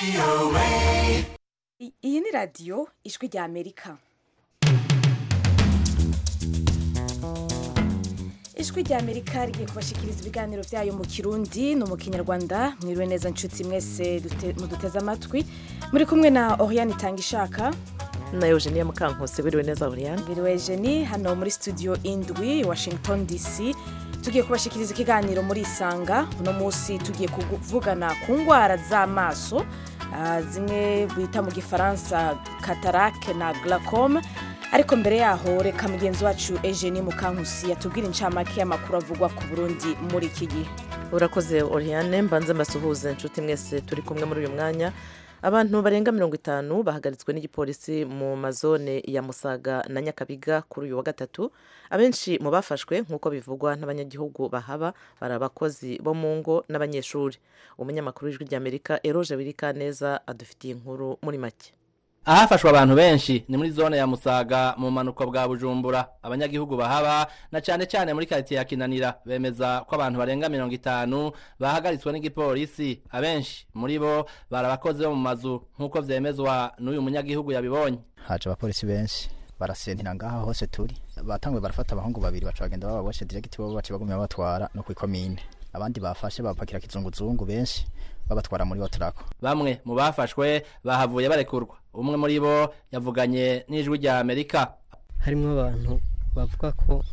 I- iyi ni radiyo ijwi rya amerika ijwi rya amerika rigiye kubashikiriza ibiganiro byayo mu kirundi no mu kinyarwanda mwiriwe neza nshuti mwese dute- muduteze amatwi muri kumwe na oriane itanga ishaka na eugenia mukankose wiriwe neza Oriane mbere jeni hano muri studio indwi washington dc tugiye kubashikiriza ikiganiro muri isanga uno munsi tugiye kuvugana ku ndwara z'amaso ah, zimwe bita mu gifaransa katarake na glaucome ariko mbere yaho reka mugenzi wacu eugenie mukankusi yatubwira incamake y'amakuru avugwa ku burundi muri iki gihe urakoze Oriane mbanze mbasuhuze inshuti mwese turi kumwe muri uyu mwanya abantu barenga mirongo itanu bahagaritswe n'igipolisi mu mazone ya musaga na nyakabiga kuri uyu wa gatatu abenshi mu bafashwe nk'uko bivugwa n'abanyagihugu bahaba bari abakozi bo mu ngo n'abanyeshuri umunyamakuru w'ijwi ry'amerika eroje wirika neza adufitiye inkuru muri make ahafashwe abantu benshi ni muri zone ya musaga mu bumanuko bwa bujumbura abanyagihugu bahaba na cyane cyane muri karitsiye ya kinanira bemeza ko abantu barenga mirongo itanu bahagaritswe n'igipolisi abenshi muri bo bari abakozi bo mu mazu nk'uko vyemezwa n'uyu munyagihugu yabibonye haje abapolisi benshi barasentira ngaha hose turi batanguye barafata abahungu babiri baca bagenda bababoshe diregiti bo baca bagumya babatwara no kw'ikomine abandi bafashe babapakira kizunguzungu benshi babatwara muri otrako bamwe mu bafashwe bahavuye barekurwa umwe muri bo yavuganye n'ijwi rya amerika harimo abantu bavuga ko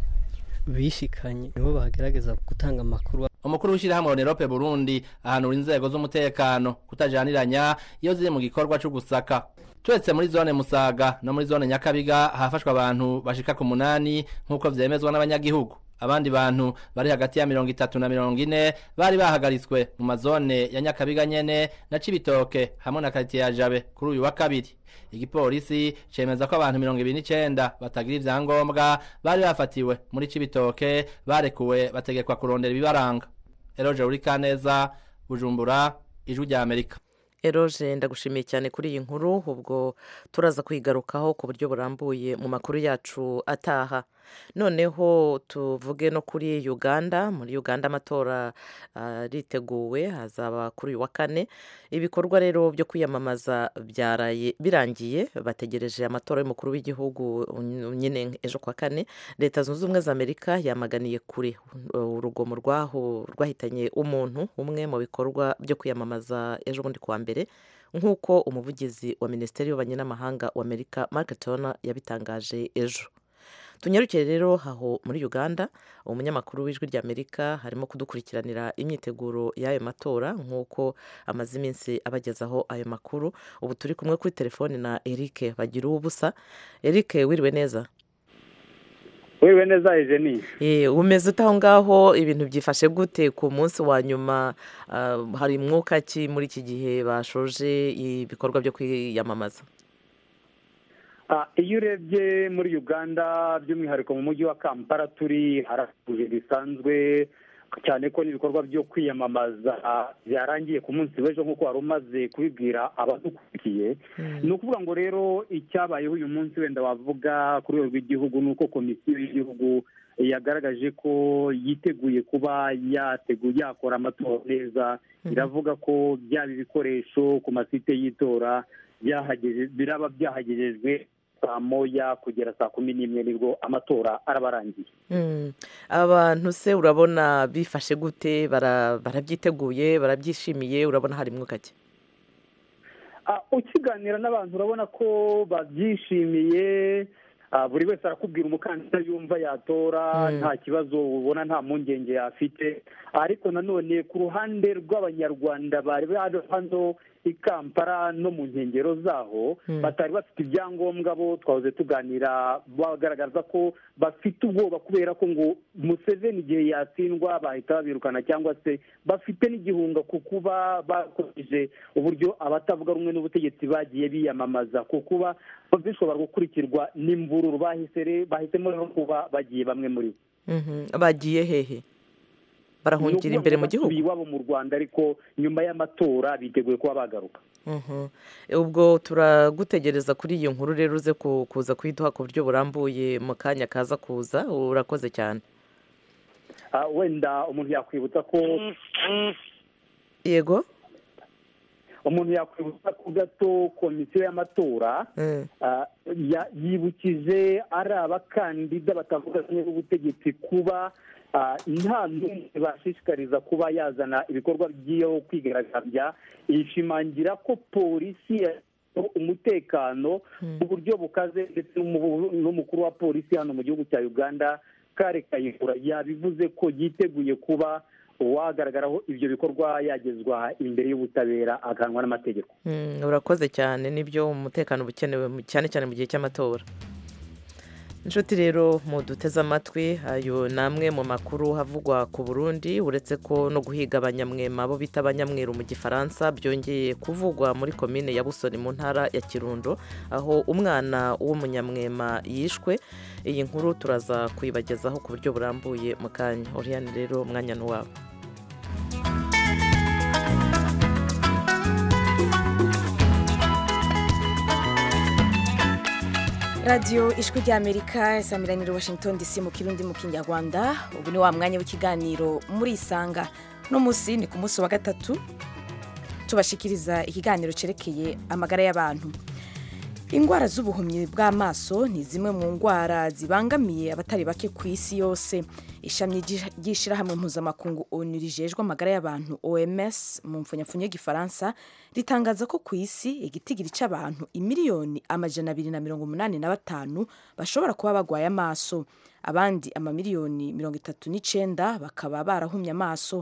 bishikanye nibo bagerageza gutanga amakuru umukuru w'ishyirahamwe onerope burundi ahanura inzego z'umutekano kutajaniranya iyo ziri mu gikorwa cyo gusaka turetse muri zone musaga no muri zone nyakabiga hafashwe abantu bashika ku munani nk'uko vyemezwa n'abanyagihugu abandi bantu bari hagati ya mirongo itatu na mirongo ine bari bahagaritswe mu mazone ya nyakabiga nyene na cibitoke hamwe na karitiye ya jabe kuri uyu wa kabiri igipolisi cemeza ko abantu mirongo ibiri n'icenda batagira ivyangombwa bari bafatiwe muri cibitoke barekuwe bategekwa kurondera ibibaranga eroje uri kaneza bujumbura ijwi rya amerika eroje ndagushimiye cyane kuri iyi nkuru ubwo turaza kwigarukaho ku buryo burambuye mu makuru yacu ataha noneho tuvuge no kuri uganda muri uganda amatora ariteguwe hazaba kuri uyu wa kane ibikorwa rero byo kwiyamamaza byaraye birangiye bategereje amatora y'umukuru w'igihugu nyine ejo kwa kane leta zunze ubumwe za amerika yamaganiye kure urugomo rwaho rwahitanye umuntu umwe mu bikorwa byo kwiyamamaza ejo bundi kuwa mbere nk'uko umuvugizi wa minisiteri y'ububanyi n'amahanga wa amerika mark tona yabitangaje ejo tunyarukire rero aho muri uganda umunyamakuru w'ijwi rya amerika harimo kudukurikiranira imyiteguro y'ayo matora nk'uko amaze iminsi abagezaho ayo makuru ubu turi kumwe kuri telefoni na eric bagira ubusa eric wiriwe neza wiriwe neza ejeni umeze ute aho ngaho ibintu byifashe gute ku munsi wa nyuma hari mwuka ki muri iki gihe bashoje ibikorwa byo kwiyamamaza iyo urebye muri uganda by'umwihariko mu mujyi wa kampala turi haratuje bisanzwe cyane ko n'ibikorwa byo kwiyamamaza byarangiye ku munsi w'ejo nk'uko wari umaze kubibwira abadukurikiye ni ukuvuga ngo rero icyabayeho uyu munsi wenda wavuga ku rwego rw'igihugu ni uko komisiyo y'igihugu yagaragaje ko yiteguye kuba yateguye yakora amatora neza iravuga ko byaba ibikoresho ku masite y'itora biraba byahagejejwe saa moya kugera saa kumi n'imwe nibwo amatora araba arangiye abantu se urabona bifashe gute barabyiteguye barabyishimiye urabona hari mwuka ki ukiganira n'abantu urabona ko babyishimiye buri wese arakubwira umukandida yumva yatora nta kibazo ubona nta mpungenge yafite ariko nanone ku ruhande rw'abanyarwanda bari bari hano i kampala no mu nkengero zaho batari bafite ibyangombwa bo twahoze tuganira bagaragaza ko bafite ubwoba kubera ko ngo museveni igihe yatsindwa bahita babirukana cyangwa se bafite n'igihunga ku kuba bakoresheje uburyo abatavuga rumwe n'ubutegetsi bagiye biyamamaza ku kuba bishobora gukurikirwa n'imvururu bahisemo rero kuba bagiye bamwe muri bo bagiye hehe barahungira imbere mu gihugu iwabo mu rwanda ariko nyuma y'amatora biteguye kuba bagaruka ubwo turagutegereza kuri iyo nkuru rero uze kuza kuyiduha ku buryo burambuye mu kanya kaza kuza urakoze cyane wenda umuntu yakwibutsa ko yego umuntu yakwibutsa ko gato komisiyo y'amatora ah, ya- yibukije ari abakandida batavuga rumwe n'ubutegetsi kuba ah, nta n'umwe bashishikariza kuba yazana ibikorwa by'iyo kwigaragambya ishimangira ko polisi ya- umutekano mu buryo bukaze ndetse n'umu- n'umukuru wa polisi hano mu gihugu cya uganda kare kayihura yabivuze ko yiteguye kuba uwagaragaraho ibyo bikorwa yagezwa imbere y'ubutabera agahanwa n'amategeko Mm, urakoze cyane nibyo umutekano uba ukenewe mu- cyane cyane mu gihe cy'amatora inshuti rero muduteze amatwi ayo ni amwe mu makuru havugwa ku burundi uretse ko no guhiga abanyamwema abo bita abanyamweru mu gifaransa byongeye kuvugwa muri komine ya busoni mu ntara ya kirundo aho umwana w'umunyamwema yishwe iyi nkuru turaza kuyibagezaho ku buryo burambuye mu kanya oriyani rero umwanya ni uwawe radiyo ijwi ry'amerika isamiranyiro washington dc mu kirundi mu kinyarwanda ubu ni wa mwanya w'ikiganiro muri isanga no munsi ni ku munsi wa gatatu tubashikiriza ikiganiro cyerekeye amagara y'abantu indwara z'ubuhumyi bw'amaso ni zimwe mu ndwara zibangamiye abatari bake ku isi yose ishami ry'ishyirahamwe mpuzamakungu onu rijejwe amagara y'abantu oms mu mfunyapfunyo y'igifaransa ritangaza ko ku isi igitigiri cy'abantu imiliyoni amajana abiri na mirongo umunani na batanu bashobora kuba barwaye amaso abandi amamiliyoni mirongo itatu n'icyenda bakaba barahumye amaso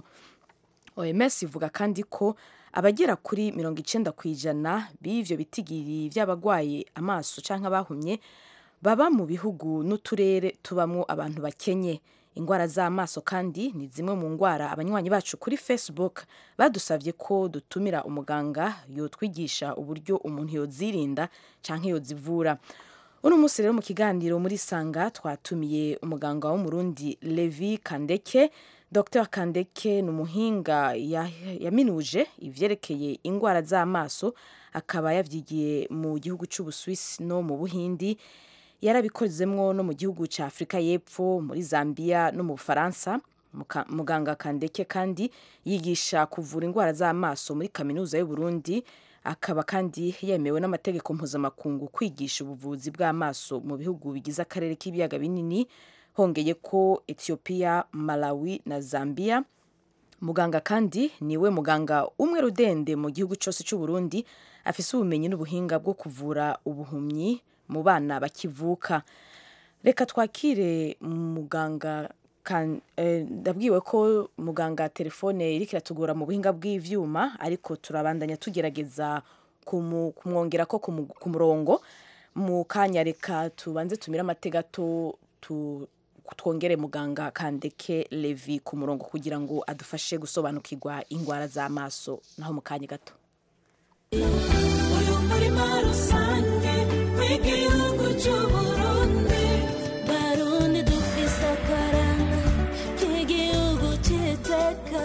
oms ivuga kandi ko abagera kuri mirongo icyenda ku ijana b'ibyo bitigiri by'abarwaye amaso cyangwa abahumye baba mu bihugu n'uturere tubamo abantu bakenye indwara z'amaso kandi ni zimwe mu ndwara abanywanyi bacu kuri facebook badusabye ko dutumira umuganga yotwigisha uburyo umuntu yozirinda cyangwa yozivura uno munsi rero mu kiganiro muri sanga twatumiye umuganga w'umurundi levi kandeke dr kandeke ni umuhinga yaminuje ibyerekeye indwara z'amaso akaba yabyigiye mu gihugu cy'ubuswisi no mu buhindi yarabikozemwo no mu gihugu cya afurika y'epfo muri zambia no mu bufaransa muganga kandeke kandi yigisha kuvura indwara z'amaso muri kaminuza y'uburundi akaba kandi yemewe n'amategeko mpuzamakungu kwigisha ubuvuzi bw'amaso mu bihugu bigize akarere k'ibiyaga binini hongeye ko etiyopiya malawi na zambia muganga kandi niwe muganga umwe rudende mu gihugu cyose cy'uburundi afise ubumenyi n'ubuhinga bwo kuvura ubuhumyi mu bana bakivuka reka twakire muganga ndabwiwe ko muganga telefone iri kiratugora mu buhinga bw'ibyuma ariko turabandanya tugerageza kumwongera ko ku murongo mu kanya reka tubanze tumire amategato twongere muganga kandeke levi ku murongo kugira ngo adufashe gusobanukirwa indwara z'amaso naho mu kanya gato uyu murima rusange w'igihugu cy'uburundi barundi dufise akaranga k'igihugu cy'iteka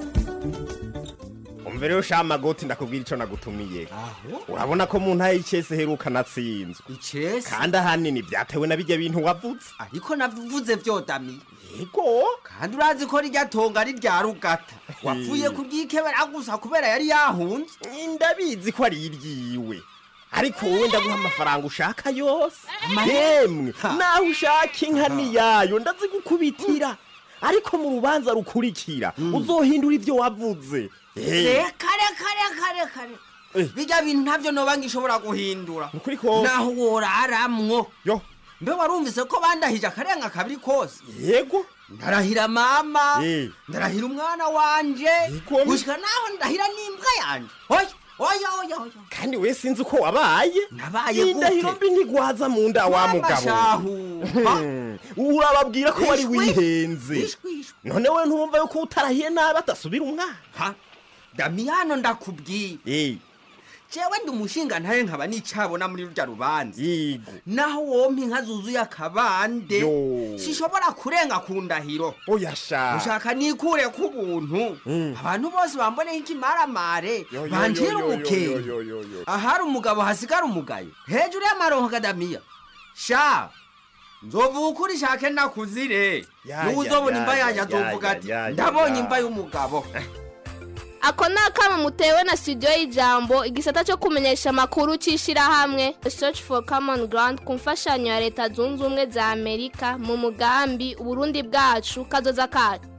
umva rero sha magoti ndakubwira ico nagutumiye urabona ko mu ntaye y'icese heruka natsinzwe icese kandi ahanini vyatewe na birya bintu wavuze ariko navuze vyodamiye yego kandi urazi ko rirya tonga ari rya rugata wapfuye kuryikebera gusa kubera yari yahunze ndabizi ko ari iryiwe ariko wowe ndaguha amafaranga ushaka yose yemwe naho ushaka inka niyayo ndazigukubitira ariko mu rubanza rukurikira uzohindura ivyo wavuze reka reka reka reka bijya bintu ntabyo noba ngishobora guhindura ukuri kose naho woraramwo yo mbe warumvise ko bandahije akarenga kabiri kose yego ndarahira mama Eh. ndarahira umwana wanje Yego. gushika naho ndahira n'imbwa yanje oya oya oya oya kandi we sinzi uko wabaye nabaye gute indahiro mbi ntigwaza mu nda wa mugabo shahu Hmm, urababwira ko wari Ishwi. wihenze ishwi ishwi none we ntumva yuko utarahiye nabi atasubira umwana ha damiyano ndakubwiye Eh, jewe ndi umushinga ntaye nkaba nicabona muri rurya rubanza yego naho wompa inka zuzuye akabande Yo. sishobora kurenga ku ndahiro oya sha ushaka nikure ku buntu abantu bose bamboneho ikimaramare Yo, yo, banjira yo, yo, umukenge yo, yo, yo, yo. ahari umugabo hasigara umugayo hejuru y'amaronko kadamiya sha nzovuga ukuri shake nakuzire Ya, niwe ya, uzobona ya, imva ya, yanjye ya, azovuga ya, ati ya, ya, ndabonye ya." imva y'umugabo ako ni akamo mutewe na studio y'ijambo igisata cyo kumenyesha amakuru cy'ishyirahamwe search for common ground ku mfashanyo ya leta zunze ubumwe za amerika mu mugambi uburundi bwacu kazoza kacu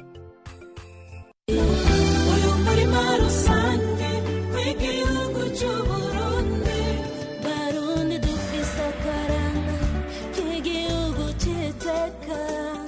uyu murima rusange w'igihugu cy'uburundi barundi dufise akaranga k'igihugu cy'iteka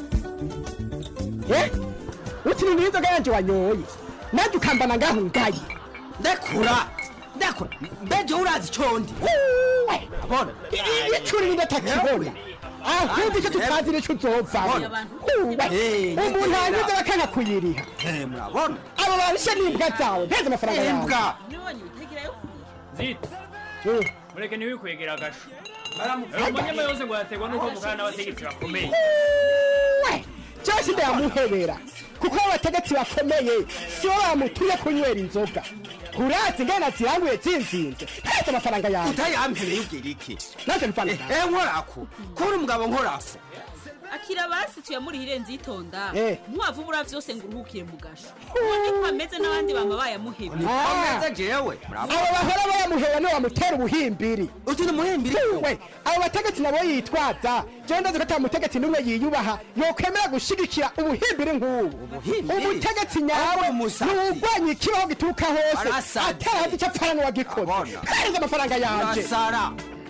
ukiri n'inzoga yanjye wanyoye nanjye ukambana ngaho ngaye ndekura ndekura mbeje urazi icondi abona icuri n'indatakibona ahubwo icyo tutazi nicyo uzovamo umuntu hanyuze bakanga kuyiriha murabona abo babishe n'imbwa zawe nteze amafaranga yawe imbwa zita mureke ntiwikwegera agasho umunyama yose ngo yategwa n'uko mugana n'abategetsi bakomeye cyose ndayamuhebera kuko abategetsi bakomeye sibo bamutumye kunywera inzoga urazi ngena ziranguye zinzinze nteze amafaranga yawe utayampereye ubwira iki naje mfana eh nkorako kuri umugabo nkorako akira basi tuyamurihire nzitonda Eh. ntiwavubura vyose ngo uruhukire mu gasho ubone ko ameze n'abandi bama bayamuhebye ameze jewe abo bahora bayamuhera niwe bamutera ubuhimbiri uti ni umuhimbiri we abo bategetsi nabo yitwaza jewe ndazi ko ata mutegetsi n'umwe yiyubaha yokwemera gushigikira ubuhimbiri nk'ubu umutegetsi nyawe ntiwugwanya ikibaho gituruka hose Arasaze. atarazi icyo apfana n'uwagikoze hereza amafaranga yanje urasara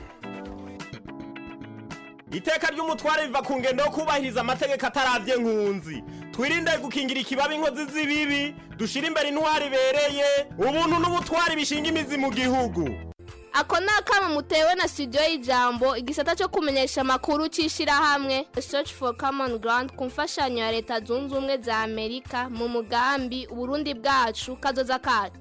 iteka ry'umutware riva ku ngendo yo kubahiriza amategeko ataravye nkunzi twirinde gukingira ikibabi inkozi z'ibibi dushire imbere intwari ibereye ubuntu n'ubutwari bishinga imizi mu gihugu ako ni akamo mutewe na studio y'ijambo igisata cyo kumenyesha amakuru cy'ishyirahamwe search for common ground ku mfashanyo ya leta zunze ubumwe za amerika mu mugambi uburundi bwacu kazoza kacu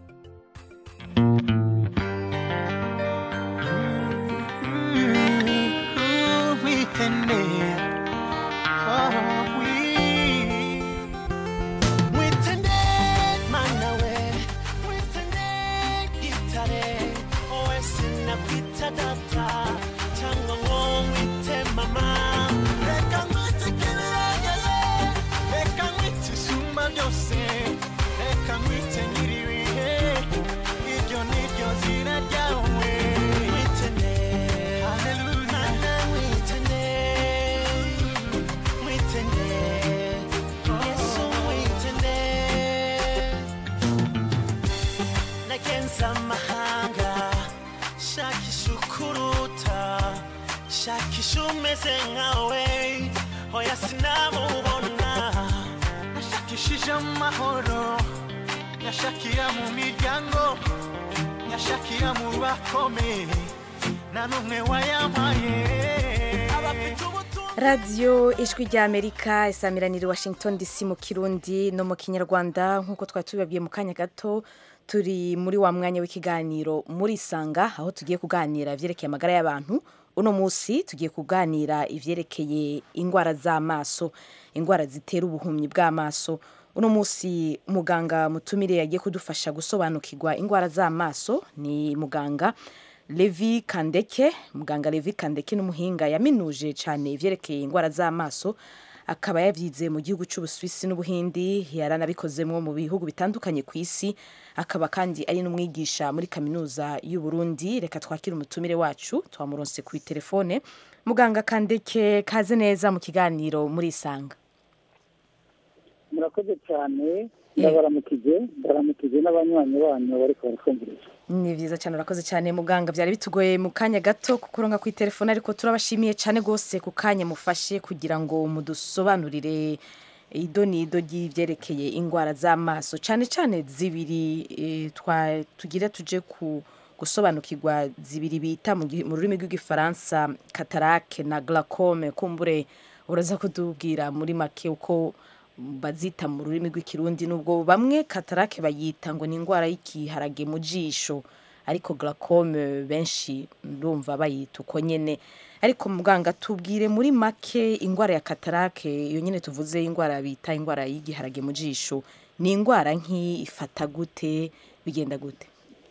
nagenza amahanga shakisha ukuruta shakisha umeze nkawe hoya sinamubona nashakishije amahoro nyashakira mu miryango nyashakira mu bakomeye nta n'umwe wayampaye abafite radiyo ijwi rya amerika isamiranira i washington dc mu kirundi no mu kinyarwanda nk'uko twari tubibabwiye mu kanya gato turi muri wa mwanya w'ikiganiro muri isanga aho tugiye kuganira ibyerekeye amagara y'abantu uno munsi tugiye kuganira ibyerekeye indwara z'amaso indwara zitera ubuhumyi bw'amaso uno munsi muganga mutumire yagiye kudufasha gusobanukirwa indwara z'amaso ni muganga levi kandeke muganga levi kandeke n'umuhinga yaminuje cyane ibyerekeye indwara z'amaso akaba yabyize mu gihugu cy'ubusuwisi n'ubuhindi yaranabikozemo mu bihugu bitandukanye ku isi akaba kandi ari n'umwigisha muri kaminuza y'u Burundi reka twakire umutumire wacu twamuronse kuri telefone muganga kandeke kaze neza mu kiganiro muri isanga murakoze cyane ndabaramukije ndabaramukije n'abanywanyi banyu bariko barakumviriza ni byiza cyane urakoze cyane muganga byari bitugoye mu kanya gato kukuronga kuri telefone ariko turabashimiye cyane rwose ku kanya mufashe kugira ngo mudusobanurire ido n'ido ry'ibyerekeye indwara z'amaso cyane cyane zibiri eh, twa- tugira tuje ku gusobanukirwa zibiri bita mu gi- mu rurimi rw'igifaransa katarake na glaucome kumbure uraza kutubwira muri make uko bazita mu rurimi rw'ikirundi nubwo bamwe katarake bayita ngo ni indwara y'ikiharage mu jisho ariko glaucome benshi ndumva bayita uko nyene ariko muganga tubwire muri make indwara ya katarake iyo nyine tuvuze indwara bita indwara y'igiharage mu jisho ni indwara nk'iyi ifata gute bigenda gute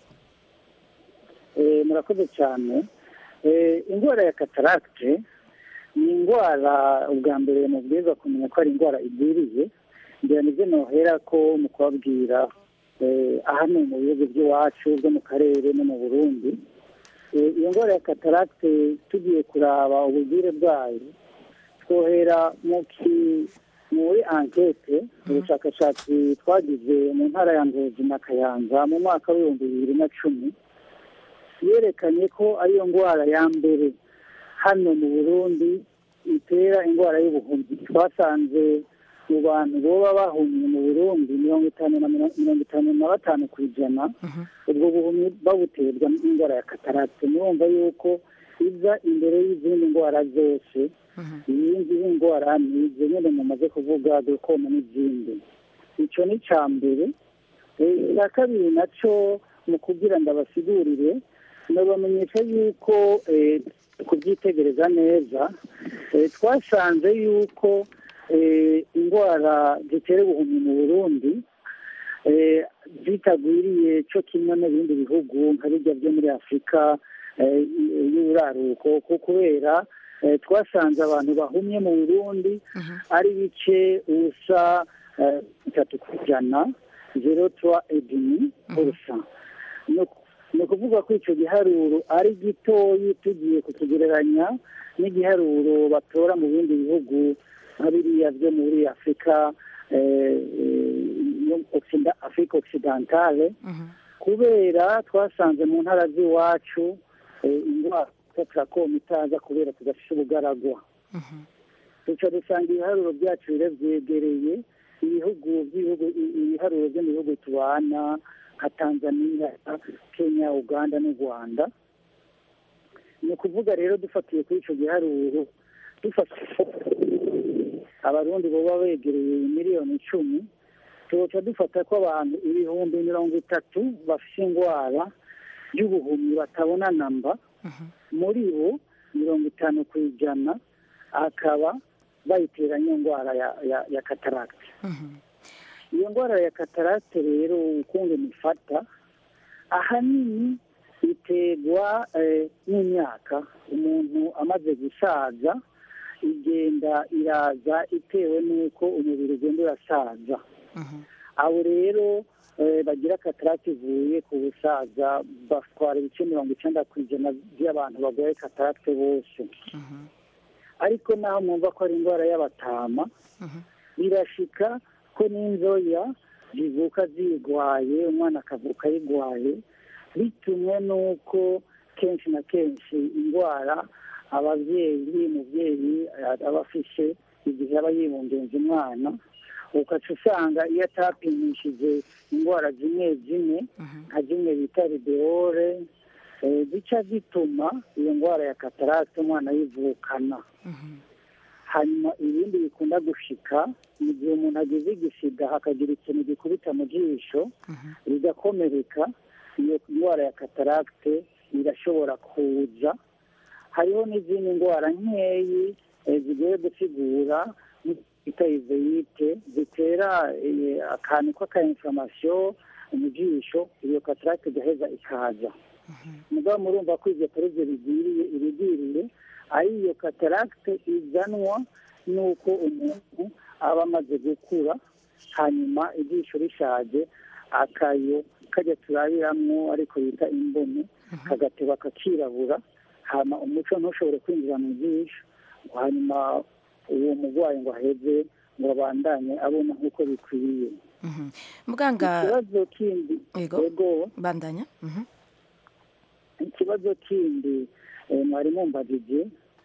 Eh, murakoze cyane Eh, indwara ya kataragite ni indwara ubwa mbere mubwiza kumenya ko ari indwara igwiriye ngira nibyo nohera ko mu kubabwira eh, ahanini mu bihugu by'iwacu byo mu karere no mu burundi Eh, iyo ndwara ya kataragite tugiye kuraba ubugire bwayo twohera mu ki muri ankete ubushakashatsi twagize mu ntara ya ngozi na kayanza mu mwaka w'ibihumbi bibiri na cumi yerekanye ko ariyo ndwara ya mbere hano mu burundi itera indwara y'ubuhumyi twasanze mu bantu boba bahumye mu burundi mirongo itanu na mirongo mirongo itanu na batanu ku ijana ubwo buhumyi babuterwa n'indwara ya katarate murumva yuko iza imbere y'izindi ndwara zose iyindi ndwara ni izo nyine mumaze kuvuga glaucoma n'izindi icyo ni icya mbere Eh, icya kabiri nacyo mu kugira ngo abasigurire nabamenyesha yuko eh, kubyitegereza neza eh, twasanze yuko eh, indwara zitera ubuhumyi mu burundi eh, zitagwiriye cyo kimwe n'ibindi bihugu nka bijya byo muri afurika eh, y'uburaruko ko kubera eh, twasanze abantu bahumye mu burundi ari bice ubusa eh, bitatu ku ijana zero twa edini ubusa ni ukuvuga ko icyo giharuro ari gitoyi tugiye kukigereranya n'igiharuro batora mu bindi bihugu nka biriya byo muri afurika eh, eh, yo Occida- afurika occidentale kubera twasanze mu ntara z'iwacu eh, indwara ya trakoma itaza kubera tudafite ubugaragwa duca dusanga ibiharuro byacu rero byegereye ibihugu by'ibihugu i- ibiharuro byo mu bihugu tubana nka tanzania kenya uganda n'u rwanda ni ukuvuga rero dufatiye kuri icyo giharuro dufatiye abarundi baba begereye miliyoni icumi tuca dufata ko abantu ibihumbi mirongo itatu bafite indwara y'ubuhumyi batabona namba muri bo mirongo itanu ku ijana akaba bayiteranya indwara ya, ya, ya kataragite iyo ndwara ya kataragite rero ukuntu ifata ahanini iterwa eh, n'imyaka umuntu amaze gusaza igenda iraza itewe n'uko umubiri ugenda urasaza abo rero eh, bagira katarate ivuye ku busaza batwara ibice mirongo icyenda ku ijana by'abantu barwaye katarate bose ariko naho mwumva ko ari indwara y'abatama birashika ko n'inzoya zivuka zirwaye umwana akavuka ayirwaye bitumwe n'uko kenshi na kenshi indwara ababyeyi umubyeyi aba afishe igihe aba yibungenza umwana ukaca usanga iyo atapimishije indwara zimwe zimwe nka zimwe bita rideore eh, zica zituma iyo ndwara ya katarate umwana yivukana hanyuma ibindi bikunda gushika mu gihe umuntu agize igisiga hakagira ikintu gikubita mu jisho rigakomereka iyo ndwara ya kataragite irashobora kuza hariho n'izindi ndwara nkeyi eh, zigoye gusigura bita izeyite zitera eh, akantu k'akainflamasiyo mu jisho iyo kataragite igaheza ikaza mugabo murumva ko ibyo atari byo bigwiriye ibigwiriye ari iyo kataragite izanwa n'uko umuntu aba amaze gukura hanyuma ijisho rishaje akayo kajya turabiramwo ariko bita imboni kagateba kakirabura hama umuco ntushobore kwinjira mu jisho hanyuma uwo murwayi ngo aheze ngo abandanye abona nk'uko bikwiye muganga ikibazo kindi yego bandanya Mhm. ikibazo kindi eh, mwari mumbajije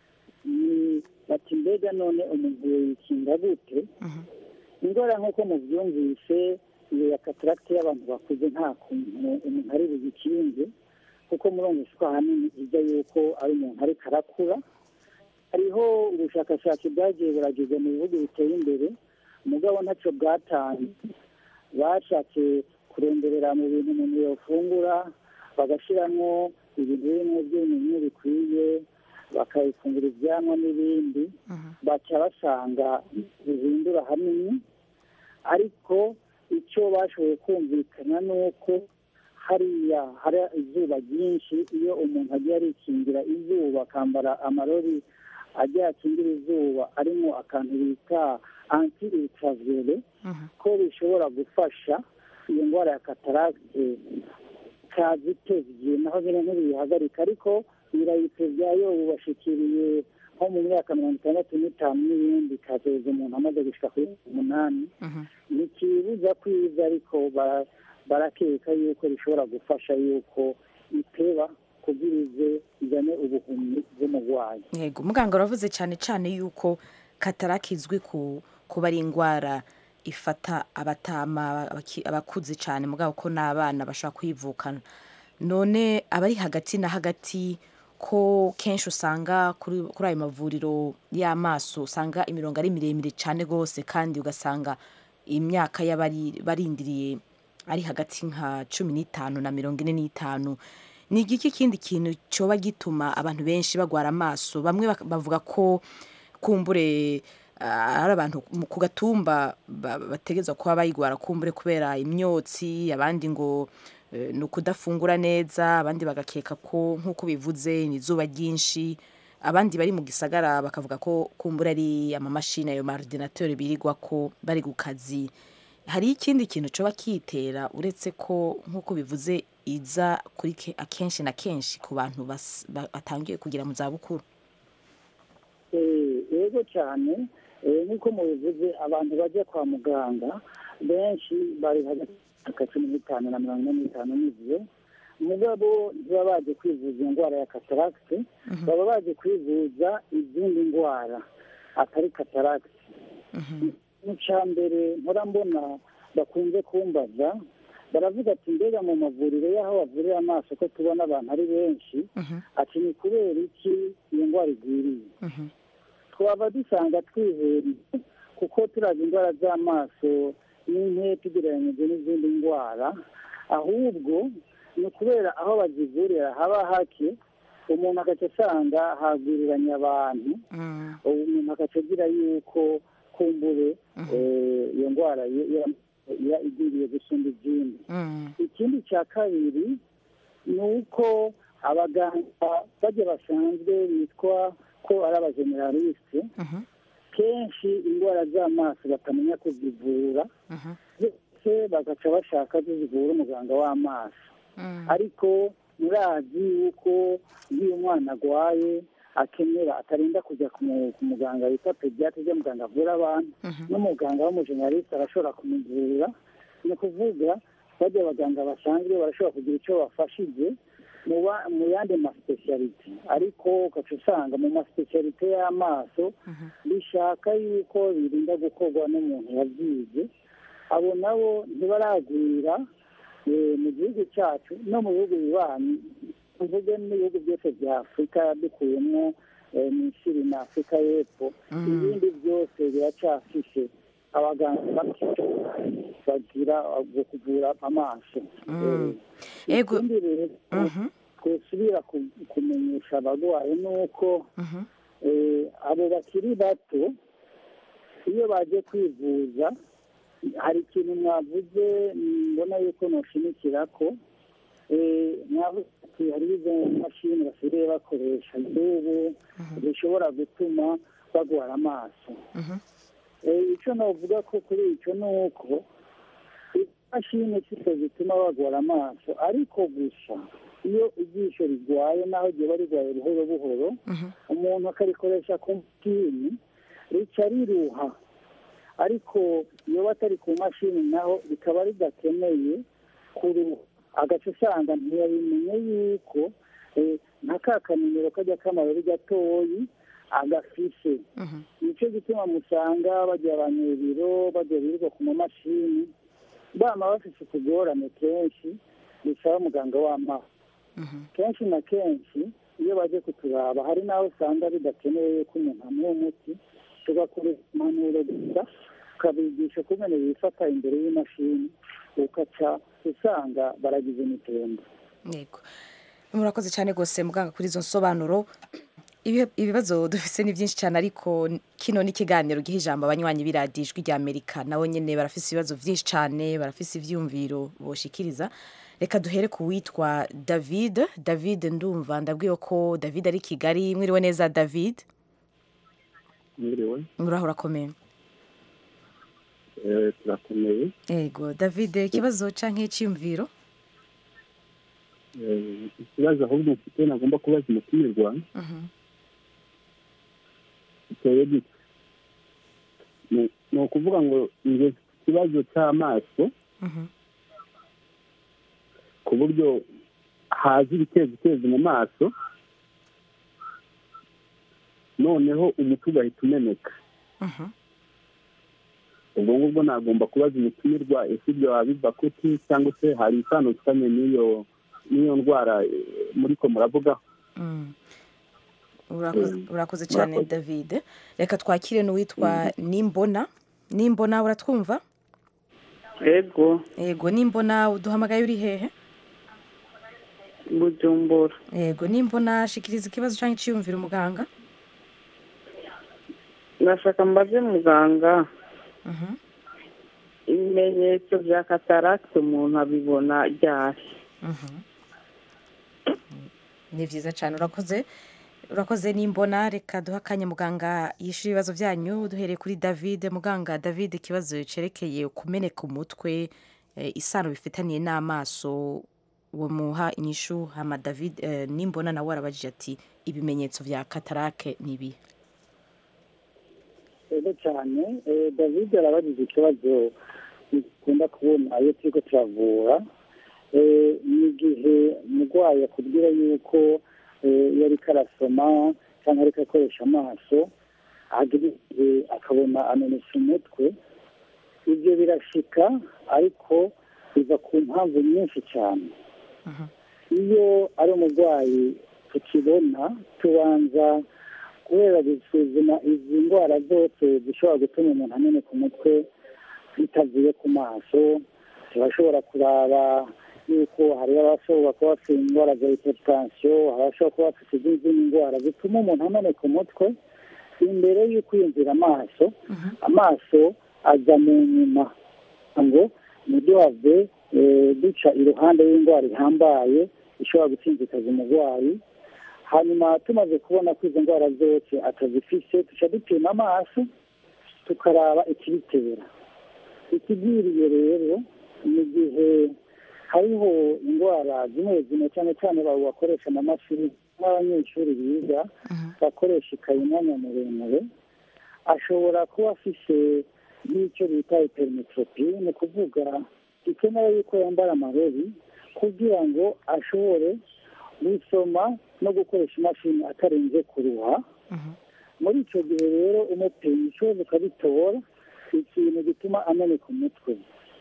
ni bati mbega none umuntu yikinga gute indwara nk'uko mubyumvise iyo ya kataragite y'abantu bakuze nta kuntu umuntu ari bugikinge kuko murumvise ko ahanini ijya yuko ari umuntu ariko arakura hariho ubushakashatsi bwagiye burageze mu bihugu biteye imbere umugabo ntacyo bwatanze bashatse kuronderera mu bintu umuntu yafungura bagashyiramo ibintu birimo by'umunyu bikwiye bakabifungura ibyanywa n'ibindi baca basanga bihindura hanini ariko icyo bashoboye kumvikana ni uko hariya hari izuba ryinshi iyo umuntu agiye arikingira izuba akambara amarori agiye akingira izuba arimo akantu bita anti ultraviolet ko bishobora gufasha iyo ndwara ya kataragite kaza itevye naho nyine ntibiyihagarika ariko birayitevya yo bubashikiriye nko mu myaka mirongo itandatu n'itanu n'ibindi kazoza umuntu amaze gushika kuri umunani ntikibuza kwiza ariko bara- barakeka yuko bishobora gufasha yuko iteba kugira ize izane ubuhumyi bw'umurwayi yego muganga uravuze cyane cyane yuko kataraki izwi ku kuba ari indwara ifata abatama abaki- abakuze cyane mugabo ko n'abana bashobora kuyivukana none abari hagati na hagati ko kenshi usanga kuri kuri ayo mavuriro y'amaso usanga imirongo ari miremire cyane rwose kandi ugasanga imyaka y'abari barindiriye ari hagati nka cumi n'itanu na mirongo ine n'itanu ni igiki kindi kintu cyoba gituma abantu benshi bagwara amaso bamwe bak- bavuga ko kumbure ah, ari abantu mu- ku gatumba ba- bategereza kuba bayigwara kumbure kubera imyotsi abandi ngo eh, ni ukudafungura neza abandi bagakeka ko nk'uko bivuze ni izuba ryinshi abandi bari mu gisagara bakavuga ko kumbura ari amamashini ayo maordinateur birirwa ko bari ku kazi hari ikindi kintu coba kitera uretse ko nk'uko bivuze iza kuri ke- akenshi na kenshi ku bantu bas- ba- batangiye kugira mu zabukuru Eh, yego cyane eh, nk'uko mubivuze abantu bajya kwa muganga benshi bari hagati y'imyaka cumi n'itanu na mirongo ine n'itanu n'ibyo mugabo ntibaba baje kwivuza indwara ya kataragite baba baje kwivuza izindi ndwara atari kataragite mu cya mbere mpora mbona bakunze kumbaza baravuga ati mbega mu mavuriro y'aho bavurira amaso ko tubona abantu ari benshi ati ni kubera iki iyo ndwara igwiriye twaba dusanga twiheriye kuko turazi indwara z'amaso n'inke tugereranyije n'izindi ndwara ahubwo ni ukubera aho bazivurira haba hake umuntu agaca asanga hagwiriranye abantu umuntu agaca agira yuko kumbure eh, iyo ndwara ye- ye- iba igwiriye gusumba izindi ikindi cya kabiri ni uko abaganga bajya basanzwe bitwa ko ari abajeneralisite kenshi indwara z'amaso batamenya kuzivura ndetse bagaca bashaka zivura umuganga w'amaso ariko murazi yuko iyo umwana arwaye akenera atarinda kujya ku mu- ku muganga wita pediatre ujya muganga avura abantu n'umuganga w'umujeneraliste arashobora kumuvura ni ukuvuga bajya abaganga basanzwe barashobora kugira icyo bafashije mu ba- mu yandi masipesiyalite ariko ugaca usanga mu masipesiyalite y'amaso bishaka yuko birinda gukorwa n'umuntu yabyize abo nabo ntibaragwira eh, mu gihugu cyacu no mu bihugu bibanyi tuvuge n'ibihugu byose bya afurika dukuyemo eh, misiri na afurika y'epfo ibindi byose biracyafishe abaganga bake bagira bwo kuvura amaso Eh, Ego. ikindi rero twosubira ku- kumenyesha abarwayi ni uko eh, abo bakiri bato iyo baje kwivuza hari ikintu mwavuze mbona yuko noshimikira ko eh, mwavuze ati hari izo mashini basigaye bakoresha z'ubu zishobora gutuma bagwara amaso Eh, icyo navuga ko kuri icyo ni uko imashini siko zituma bagwara amaso ariko gusa iyo ijisho rigwaye naho riba rigwaye buhoro buhoro umuntu akarikoresha ku mashini rica riruha ariko iyo batari ku mashini naho rikaba ridakeneye kuruha agaca usanga ntiyabimenye yuko eh, nka ka kanimero kajya k'amayeri gatoyi agafishe nicyo gituma musanga bajya abanyebiro bajya birirwa ku mamashini bama bafite utugorane kenshi bisaba muganga w'amaso kenshi na kenshi iyo baje kuturaba hari n'aho usanga bidakenewe yuko umuntu amuha umuti tugakoresha impanuro gusa tukabigisha kumenya bifata imbere y'imashini ukaca usanga baragize imitembo yego murakoze cyane rwose muganga kuri izo nsobanuro Ibi- ibibazo dufise ni byinshi cyane ariko kino ni ikiganiro giha ijambo abanywanyi b'iradiyo ijwi rya amerika nabo nyine barafise ibibazo byinshi cyane barafise ivyumviro boshikiriza reka duhere ku witwa david david ndumva ndabwiwe ko david ari i kigali mwiriwe neza david mwiriwe muraho urakomeye eh, turakomeye yego david ikibazo canke iciyumviro Eh, ikibazo ahubwo mfite nagomba kubaza umutumirwa giteye gute Ni- ni ukuvuga ngo nge mfite ikibazo cy'amaso ku buryo haza ibitezitezi mu maso noneho umuti ugahita umeneka ubwo ngubwo nagomba kubaza umutumirwa ese ibyo waba biva kuti cyangwa se hari itandukanye n'iyo n'iyo ndwara eh, muriko muravugaho Mm. Urakoze- Mm. urakoze cyane Murakoze. david reka twakire n'uwitwa nimbona nimbona uratwumva ego yego nimbona uduhamagaye uri hehe bujumbura yego nimbona shikiriza ikibazo cyangwa iciyumviro umuganga ndashaka mbaze muganga ibimenyetso bya kataragiti umuntu abibona ryari ni byiza cyane urakoze urakoze nimbona reka duha akanya muganga yishyura ibibazo byanyu duhereye kuri david muganga david ikibazo cyerekeye kumeneka umutwe eh, isano bifitaniye n'amaso uwo muha inyishu hama david eh, nimbona nawe arabajije ati ibimenyetso bya katarake ni ibi ego cyane eh, david arabajije ikibazo dukunda kubona iyo turiko turavura Eh, ni igihe umurwayi akubwira yuko eh, iyo ariko arasoma cyangwa ariko akoresha amaso agira igihe akabona amenetse umutwe ibyo birashika ariko biva ku mpamvu nyinshi cyane iyo ari umurwayi tukibona tubanza kubera gusuzuma izi ndwara zose zishobora gutuma umuntu ameneka umutwe bitavuye ku maso turashobora kuraba yuko hari abashobora kuba bafite indwara za hypertension hari abashobora kuba bafite izindi ndwara zituma umuntu ameneka umutwe imbere y'uko yinjira amaso amaso aza mu nyuma ngo ntiduhave eh, duca iruhande y'indwara ihambaye ishobora gusinzikaza umurwayi hanyuma tumaze kubona ko izo ndwara zose atazifise duca dupima amaso tukaraba ikibitera ikigwiriye rero ni igihe hariho indwara zimwe zimwe cyane cyane abo bakoresha amamashini nk'abanyeshuri biga bakoresha ikayi umwanya muremure ashobora kuba afise n'icyo bita hypermetropi ni ukuvuga bikenewe yuko yambara amarori kugira ngo ashobore gusoma no gukoresha imashini atarenze kuruha muri icyo gihe rero umupima ikibazo ukabitora ikintu gituma ameneka umutwe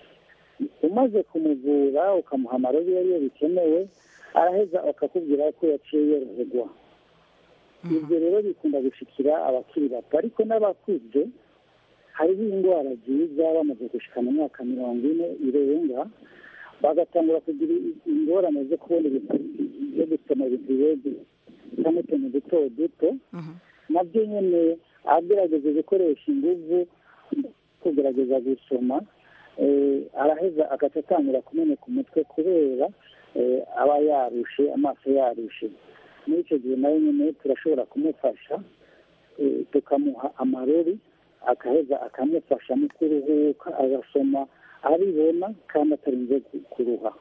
umaze kumuvura ukamuha amarori iyo ariyo bikenewe araheza akakubwira ko yaciye yoroherwa ibyo rero bikunda gushikira abakiri bato ariko n'abakuze hariho indwara nziza bamaze gushika mu myaka mirongo ine irenga bagatangura kugira ingorane zo kubona ibintu byo gusoma ibintu birebire cyangwa utuntu duto duto nabyo nyine agerageza gukoresha inguvu kugerageza gusoma eh, araheza agaca atangira kumeneka umutwe kubera eh, aba yarushe amaso yarushe muri icyo gihe nawe nyine turashobora kumufasha eh, tukamuha amarori akaheza akamufasha mu kuruhuka agasoma abibona kandi atarinze ku- kuruha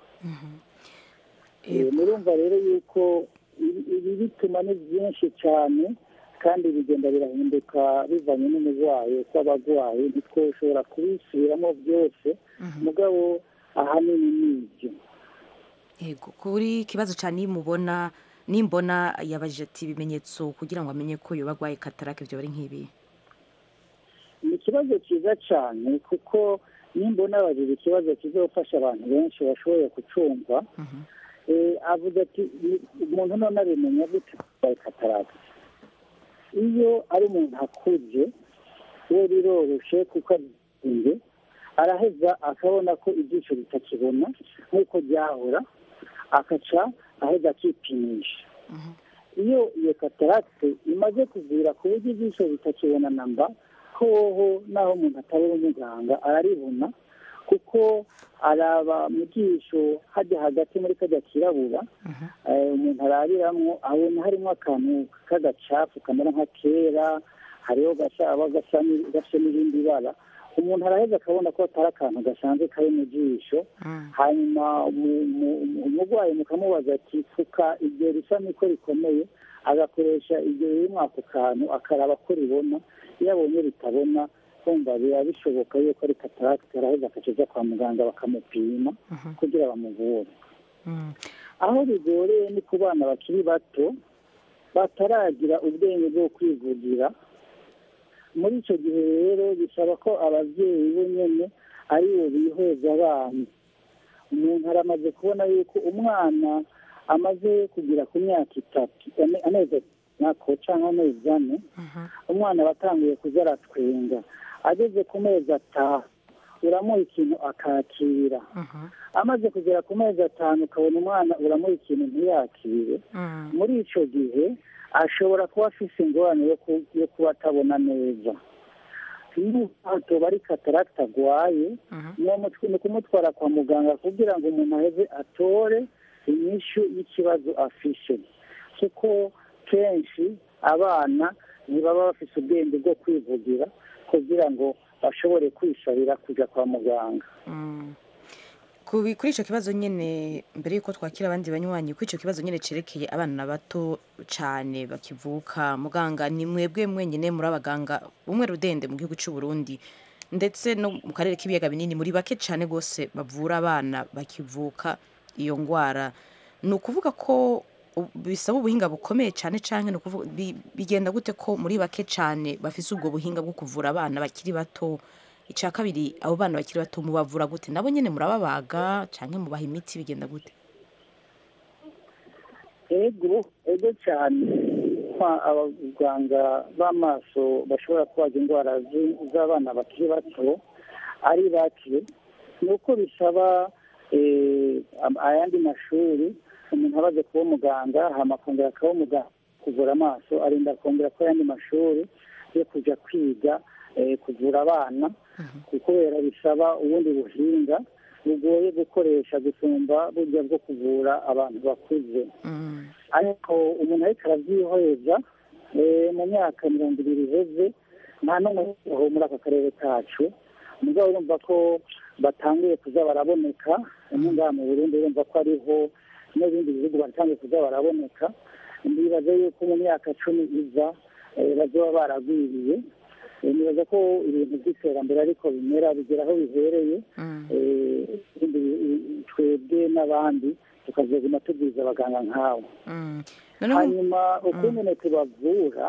Eh, murumva rero yuko ibi ibi bituma ni byinshi cyane kandi bigenda birahinduka bivanye n'umurwayi uko aba arwaye ntitwoshobora kubisubiramo byose mugabo ahanini ni ibyo yego kuri ikibazo cyane nimubona nimbona yabajije ati ibimenyetso kugira ngo amenye ko yoba arwaye katarake ibyo bari nk'ibi ni ikibazo cyiza cyane kuko nimbona abajije ikibazo kizofasha abantu benshi bashoboye kucumva Eh, avuga ati "Ni- umuntu none abimenya gute arwaye katarake iyo ari umuntu akuze we biroroshe kuko azinze araheza akabona ko ibyiciro bitakibona nk'uko byahora akaca aheza akipimisha iyo iyo katarate imaze kuvira ku buryo ibyiciro bitakibona namba hoho naho umuntu atabona umuganga araribona kuko araba mu jisho hajya hagati muri kajya kirabura eh, umuntu arabiramwo abona harimo akantu k'agacafu kamera nka kera hariho gashaba gasa ni- gafite n'irindi bara umuntu araheza akabona ko atari akantu gasanzwe kari mu jisho hanyuma mu- mu- mu- umurwayi mukamubaza ati fuka iryo risa niko rikomeye agakoresha iryo riri muri ako kantu akaraba ko ribona iyo abonye ritabona kumva biba bishoboka yuko ari kataragiti araheza akaja kwa muganga bakamupima kugira bamuvure aho bigoreye ni ku bana bakiri bato bataragira ubwenge bwo kwivugira muri icyo gihe rero bisaba ko ababyeyi bo nyine ari bo biheza abana umuntu aramaze kubona yuko umwana amaze kugera ku myaka itatu ane- amezi nako cyangwa amezi ane umwana aba atangiye kuza aratwenga ageze ku mezi atanu uramuha ikintu akakira amaze kugera ku mezi atanu ukabona umwana uramuha ikintu ntiyakire muri icyo gihe ashobora kuba afite ingorane yo ku- yo kuba atabona neza n'ubwato bari kataragita arwaye ni umutwe- ni ukumutwara kwa muganga kugira ngo umuntu aheze atore inyishu y'ikibazo afishe kuko kenshi abana ntibaba bafite ubwenge bwo kwivugira kugira ngo bashobore kwisabira kujya kwa muganga Kubi- kuri icyo kibazo nyine mbere y'uko twakira abandi banywanyi kuri icyo kibazo nyine cyerekeye abana bato cyane bakivuka muganga ni mwebwe mwenyine muri abaganga bumwe rudende mu gihugu cy'u Burundi ndetse no mu karere k'ibiyaga binini muri bake cyane rwose bavura abana bakivuka iyo ndwara ni ukuvuga ko u- bisaba ubuhinga bukomeye cyane cyane ni ukuvuga bi- bigenda gute ko muri bake cyane bafise ubwo buhinga bwo kuvura abana bakiri bato icya kabiri abo bana bakiri bato mubavura gute nabo nyine murababaga cyangwa mubaha imiti bigenda gute ego ego cyane kwa abaganga b'amaso bashobora kubaga indwara zi- z'abana bakiri bato ari bake ni uko bisaba eh, am- ayandi mashuri umuntu aba aje kuba umuganga hama akongera akaba umuganga kuvura amaso arinda akongera ko ayandi mashuri yo kujya kwiga eh, kuvura abana kubera bisaba ubundi buhinga bugoye gukoresha gusumba burya bwo kuvura abantu bakuze ariko umuntu ariko arabyihoreza eh, mu myaka mirongo ibiri iheze nta n'umwe aho muri aka karere kacu mugabo urumva ko batanguye kuza baraboneka umwe ngaha mu burundi urumva ko ariho n'ibindi bihugu batangiye kuza baraboneka ndibaza yuko mu myaka cumi iza eh, bazoba baragwiriye Eh, nibaza ko ibintu by'iterambere ariko bimera bigera aho bihereye Eh, ibindi bi- twebwe n'abandi tukazoguma tubwiza abaganga nk'abo hanyuma ukungene tubavura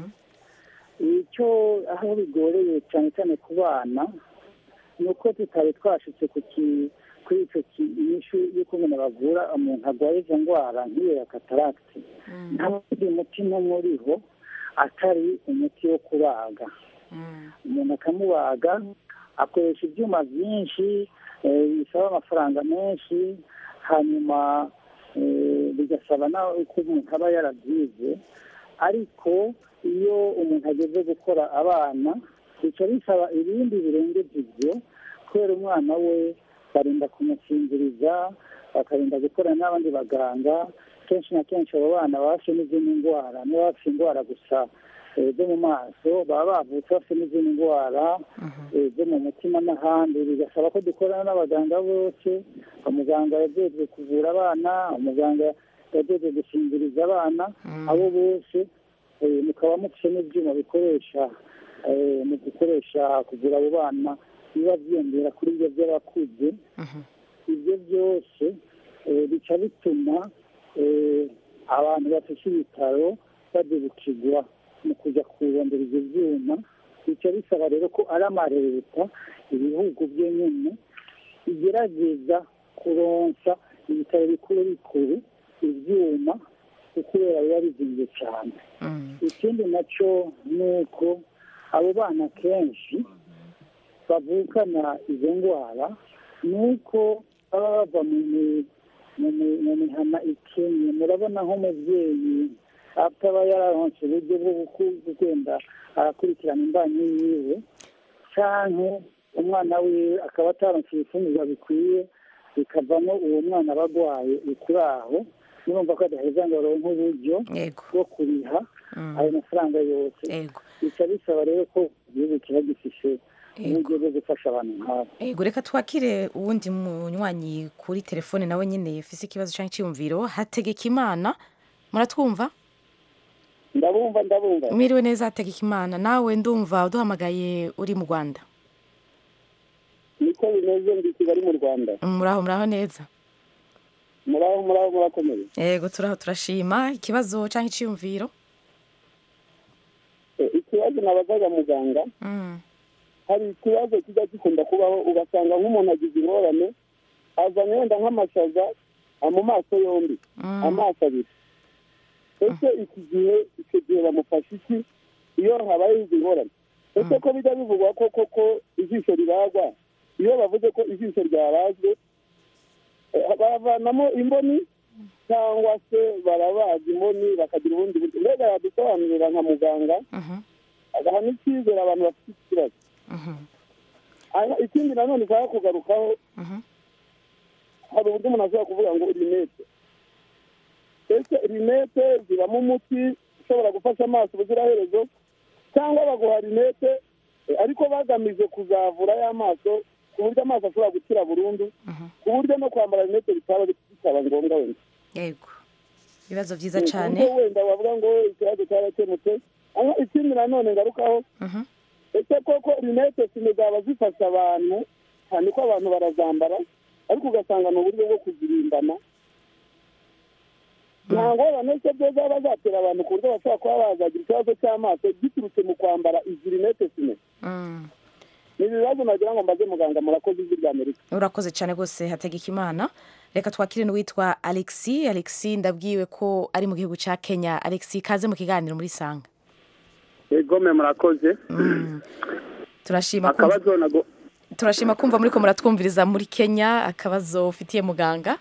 icyo aho bigoreye cyane cyane ku bana ni uko tutari twashitse ku ki- kuri icyo kinyishu y'ukungene bavura umuntu arwaye izo ndwara nk'iyo ya kataragiti nta wundi muti n'umwe uriho atari umuti wo kubaga umuntu akamubaga akoresha ibyuma byinshi eh, bisaba amafaranga menshi hanyuma eh, bigasaba nawe ko umuntu aba yarabyize ariko iyo umuntu ageze gukora abana bica bisaba ibindi birengeje ibyo kubera umwana we barinda kumusinziriza bakarinda gukorana n'abandi baganga kenshi na kenshi abo bana baba bafite n'izindi ndwara niba bafite indwara gusa eh, zo mu maso baba bavutse bafite n'izindi ndwara eh, zo mu mutima n'ahandi bigasaba ko dukorana n'abaganga bose umuganga yajejwe kuvura abana umuganga yajejwe gusinziriza abana abo bose eh, mukaba mufite n'ibyuma bikoresha eh, mu gukoresha kuvura abo bana biba byiyongera kuri ibyo by'abakuze ibyo byose eh, bica bituma eh, abantu bafite ibitaro badebukirwa mu kujya kurondera ibyo byuma bica bisaba rero ko ari amareta ibihugu byo nyine bigerageza kuronsa ibitaro bikuru bikuru ibyuma kubera biba bizinze cyane ikindi nacyo ni uko abo bana kenshi bavukana izo ndwara ni uko baba bava mu mi- mu mi- mu mihana ikenye murabona nk'umubyeyi ataba yararonse uburyo bwo guku- kugenda arakurikirana imbanyi yiwe cyangwa umwana wiwe akaba ataronse ibifungurwa bikwiye bikavamo uwo mwana aba arwaye kuri aho murumva ko adaheza ngo aronke uburyo bwo kuriha ayo mafaranga yose bica bisaba rero ko igihugu kiba gifishe uburyo bwo gufasha abantu nk'abo ego reka twakire uwundi munywanyi kuri telefone nawe nyine ufise ikibazo cyangwa icyiyumviro hategeka imana muratwumva ndabumva ndabumva mwiriwe neza hategeka imana nawe ndumva uduhamagaye uri mu rwanda niko bimeze ndi kigali mu rwanda muraho muraho neza muraho muraho murakomeye ego turaho turashima ikibazo cyangwa icyiyumviro Eh, ikibazo nabazaga muganga Mm. hari ikibazo kijya gikunda kubaho ugasanga nk'umuntu agize ingorane azanye wenda nk'amashaza ah, mu maso yombi Mm. amaso abiri ese iki gihe icyo gihe bamufasha iki iyo habaye izi ngorane ese ko bijya bivugwa ko koko ijisho ribagwa iyo bavuze ko ijisho ryabazwe eh, bavanamo imboni cyangwa se barabaga imboni bakagira ubundi buryo mbega yadusobanurira nka muganga agaha n'icyizere abantu bafite iki kibazo Hanyuma ikindi nanone ushaka kugarukaho hari uburyo umuntu ashobora kuvuga ngo rinete ese rinete zibamo umuti ushobora gufasha amaso ubuziraherezo cyangwa baguha rinete eh, ariko bagamije kuzavura y'amaso ku buryo amaso ashobora gukira burundu ku buryo no kwambara rinete bitaba bitaba ngombwa wenda yego ibibazo byiza Ku cyane buryo wenda wavuga ngo ikibazo cyarakemutse hanyuma ikindi nanone ngarukaho ese koko rinete sime zaba zifasha abantu cyane ko abantu barazambara ariko ugasanga ni uburyo bwo kuzirimbana nta ngorane se byo zaba zatera abantu ku buryo bashobora kuba bazagira ikibazo cy'amaso giturutse mu kwambara izi rinete sime Mm. ni ibibazo nagira ngo mbaze muganga murakoze ijwi rya amerika urakoze cyane rwose hategeka imana reka twakire n'uwitwa alexi alexi ndabwiwe ko ari mu gihugu cya kenya alexi kaze mu kiganiro muri sanga egome murakoze turashima kumva, akabazo nago turashima kumva muri ko muratwumviriza muri kenya akabazo ufitiye muganga